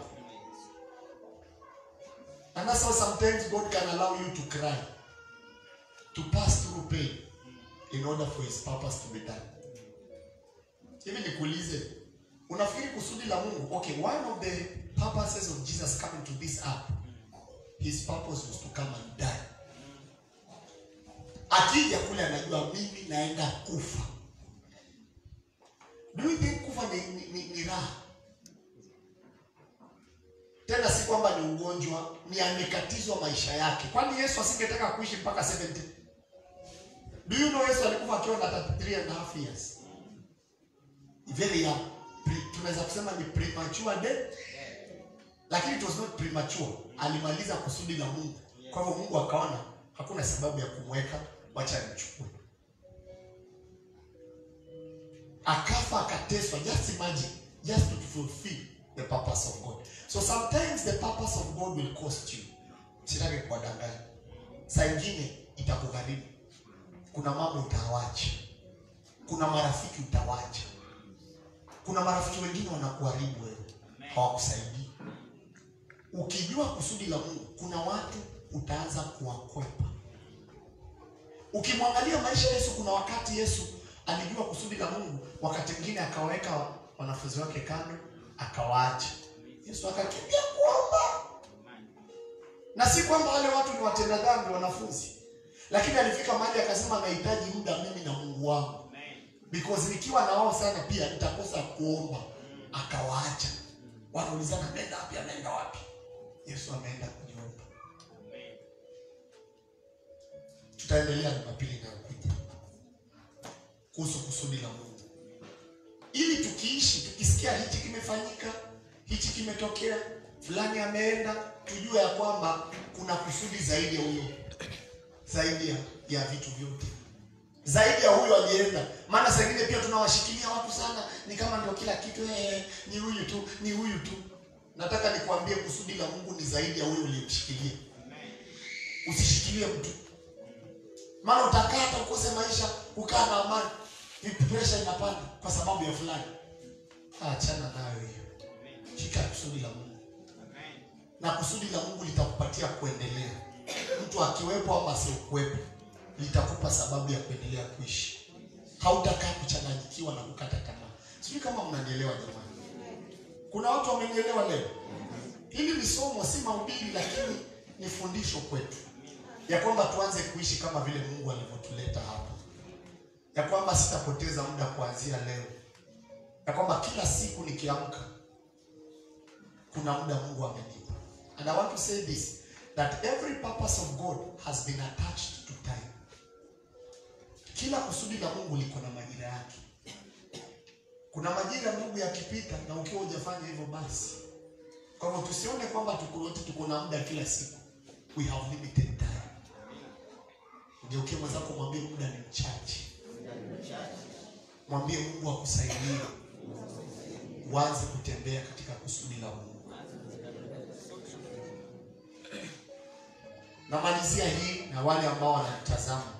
Speaker 1: And that's how sometimes God can allow you to cry, to pass through pain in order for his purpose to be done. Hivi nikuulize, unafikiri kusudi la Mungu, okay, one of the purposes of Jesus coming to this earth, his purpose was to come and die. Akija kule anajua mimi naenda kufa. Do you think kufa ni, ni, ni, ni raha? Tena si kwamba ni ugonjwa, ni amekatizwa maisha yake. Kwani Yesu asingetaka kuishi mpaka 70? Do you know Yesu alikufa akiwa na 33 and a half years? Very young. Pre- Tunaweza kusema ni premature death. Lakini it was not premature. Alimaliza kusudi la Mungu. Kwa hivyo Mungu akaona hakuna sababu ya kumweka, wacha nimchukue. Akafa akateswa. Just imagine, just to fulfill the purpose of God. So sometimes the purpose of God will cost you. Sitaki kuwadanganya. Saa ingine itakugharimu. Kuna mambo utawacha. Kuna marafiki utawacha. Kuna marafiki wengine wanakuharibu wewe, hawakusaidii. Ukijua kusudi la Mungu, kuna watu utaanza kuwakwepa. Ukimwangalia maisha ya Yesu, kuna wakati Yesu alijua kusudi la Mungu, wakati mwingine akawaweka wanafunzi wake kando, akawaacha. Yesu akakimbia kuomba, na si kwamba wale watu ni watenda dhambi wanafunzi, lakini alifika mahali akasema, nahitaji muda mimi na Mungu wangu because nikiwa na wao sana pia nitakosa kuomba. Akawaacha, wanaulizana ameenda wapi? Ameenda wapi? Yesu ameenda kujiomba. Tutaendelea Jumapili inayokuja kuhusu kusudi la Mungu, ili tukiishi tukisikia hichi kimefanyika, hichi kimetokea, fulani ameenda, tujue ya kwamba kuna kusudi zaidi ya huyo, zaidi ya, ya vitu vyote zaidi ya huyo alienda. Maana saa ingine pia tunawashikilia watu sana, ni kama ndio kila kitu eh, ni huyu tu, ni huyu tu. Nataka nikwambie kusudi la Mungu ni zaidi ya huyo uliyemshikilia. Usishikilie mtu, maana utakaa hata ukose maisha, ukaa na amani, pressure inapanda kwa sababu ya fulani. Achana nayo hiyo, shika kusudi la Mungu, na kusudi la Mungu litakupatia kuendelea. Mtu akiwepo ama asiokuwepo litakupa sababu ya kuendelea kuishi. Hautakaa kuchanganyikiwa na kukata tamaa. Sijui kama mnanielewa jamani. Kuna watu wamenielewa leo. Hili ni somo, si mahubiri, lakini ni fundisho kwetu ya kwamba tuanze kuishi kama vile Mungu alivyotuleta hapa, ya kwamba sitapoteza muda kuanzia leo, ya kwamba kila siku nikiamka kuna muda Mungu amenipa. And I want to say this that every purpose of God has been attached to time. Kila kusudi la Mungu liko na majira yake. Kuna majira Mungu yakipita na ukiwa hujafanya hivyo basi Kwa hivyo tusione kwamba tuko wote tuko na muda kila siku. We have limited time. Ugeukie mwenzako mwambie muda ni mchache. Mwambie Mungu akusaidie uanze kutembea katika kusudi la Mungu. Namalizia hii na wale ambao wanatazama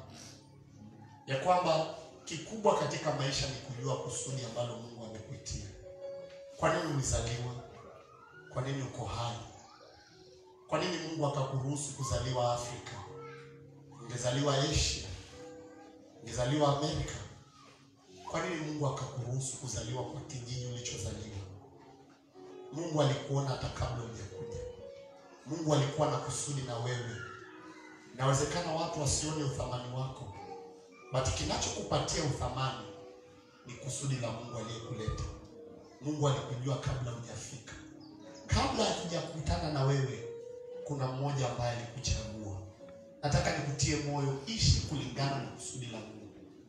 Speaker 1: ya kwamba kikubwa katika maisha ni kujua kusudi ambalo Mungu amekuitia. Kwa nini ulizaliwa? Kwa nini uko hai? Kwa nini Mungu akakuruhusu kuzaliwa Afrika? Ungezaliwa Asia, ungezaliwa Amerika. Kwa nini Mungu akakuruhusu kuzaliwa kwa kijiji ulichozaliwa? Mungu alikuona hata kabla hujakuja. Mungu alikuwa na kusudi na wewe. Inawezekana watu wasione uthamani wako, but kinachokupatia uthamani ni kusudi la Mungu aliyekuleta. Mungu alikujua kabla hujafika, kabla hakujakutana na wewe, kuna mmoja ambaye alikuchagua. Nataka nikutie moyo, ishi kulingana na kusudi la Mungu.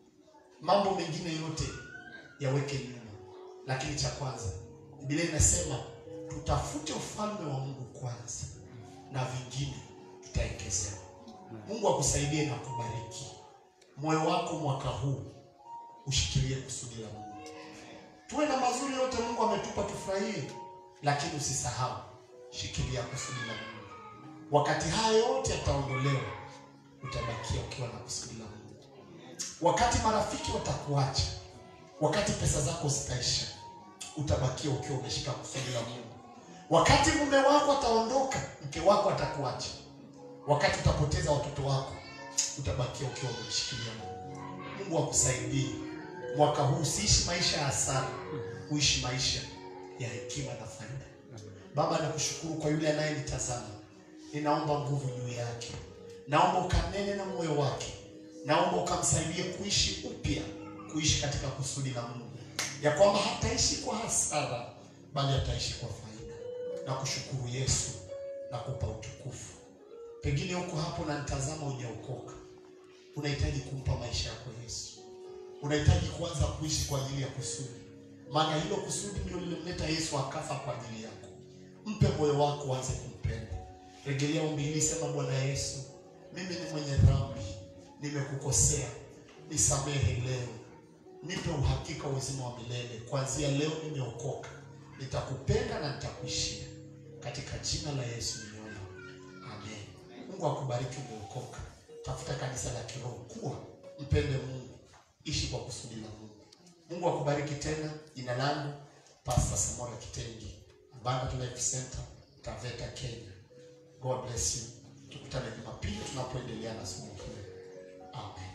Speaker 1: Mambo mengine yote yaweke nyuma, lakini cha kwanza, Biblia inasema tutafute ufalme wa Mungu kwanza, na vingine tutaongezewa. Mungu akusaidie na kubariki moyo wako mwaka huu, ushikilie kusudi la Mungu. Tuwe na mazuri yote Mungu ametupa tufurahie, lakini usisahau, shikilia kusudi la Mungu. Wakati haya yote yataondolewa, utabakia ukiwa na kusudi la Mungu. Wakati marafiki watakuacha, wakati pesa zako zitaisha, utabakia ukiwa umeshika kusudi la Mungu. Wakati mume wako ataondoka, mke wako atakuacha, wakati utapoteza watoto wako, utabakia ukiwa umemshikilia Mungu. Mungu akusaidie mwaka huu, usiishi maisha ya hasara, uishi maisha ya hekima na faida. Baba, nakushukuru kwa yule anayenitazama, ninaomba nguvu juu yake, naomba ukanene na moyo wake, naomba ukamsaidie kuishi upya, kuishi katika kusudi la Mungu, ya kwamba hataishi kwa hasara, bali ataishi kwa faida. Nakushukuru Yesu, nakupa utukufu. Pengine huko hapo unanitazama, hujaokoka, unahitaji kumpa maisha yako Yesu, unahitaji kuanza kuishi kwa ajili ya kusudi, maana hilo kusudi ndio lilimleta Yesu akafa kwa ajili yako. Mpe moyo wako, uanze kumpenda. Rejelea ombi hili, sema: Bwana Yesu, mimi ni mwenye dhambi, nimekukosea, nisamehe leo, nipe uhakika wa uzima wa milele. Kuanzia leo nimeokoka, nitakupenda na nitakuishia. Katika jina la Yesu nimeomba, amen. Mungu akubariki, umeokoka. Tafuta kanisa la kiroho, kuwa mpende Mungu, ishi kwa kusudi la Mungu. Mungu akubariki tena. Jina langu Pastor Samora Kitengi, Abundant Life Center, Taveta, Kenya. God bless you. Tukutane Jumapili tunapoendelea na somo hili. Amen.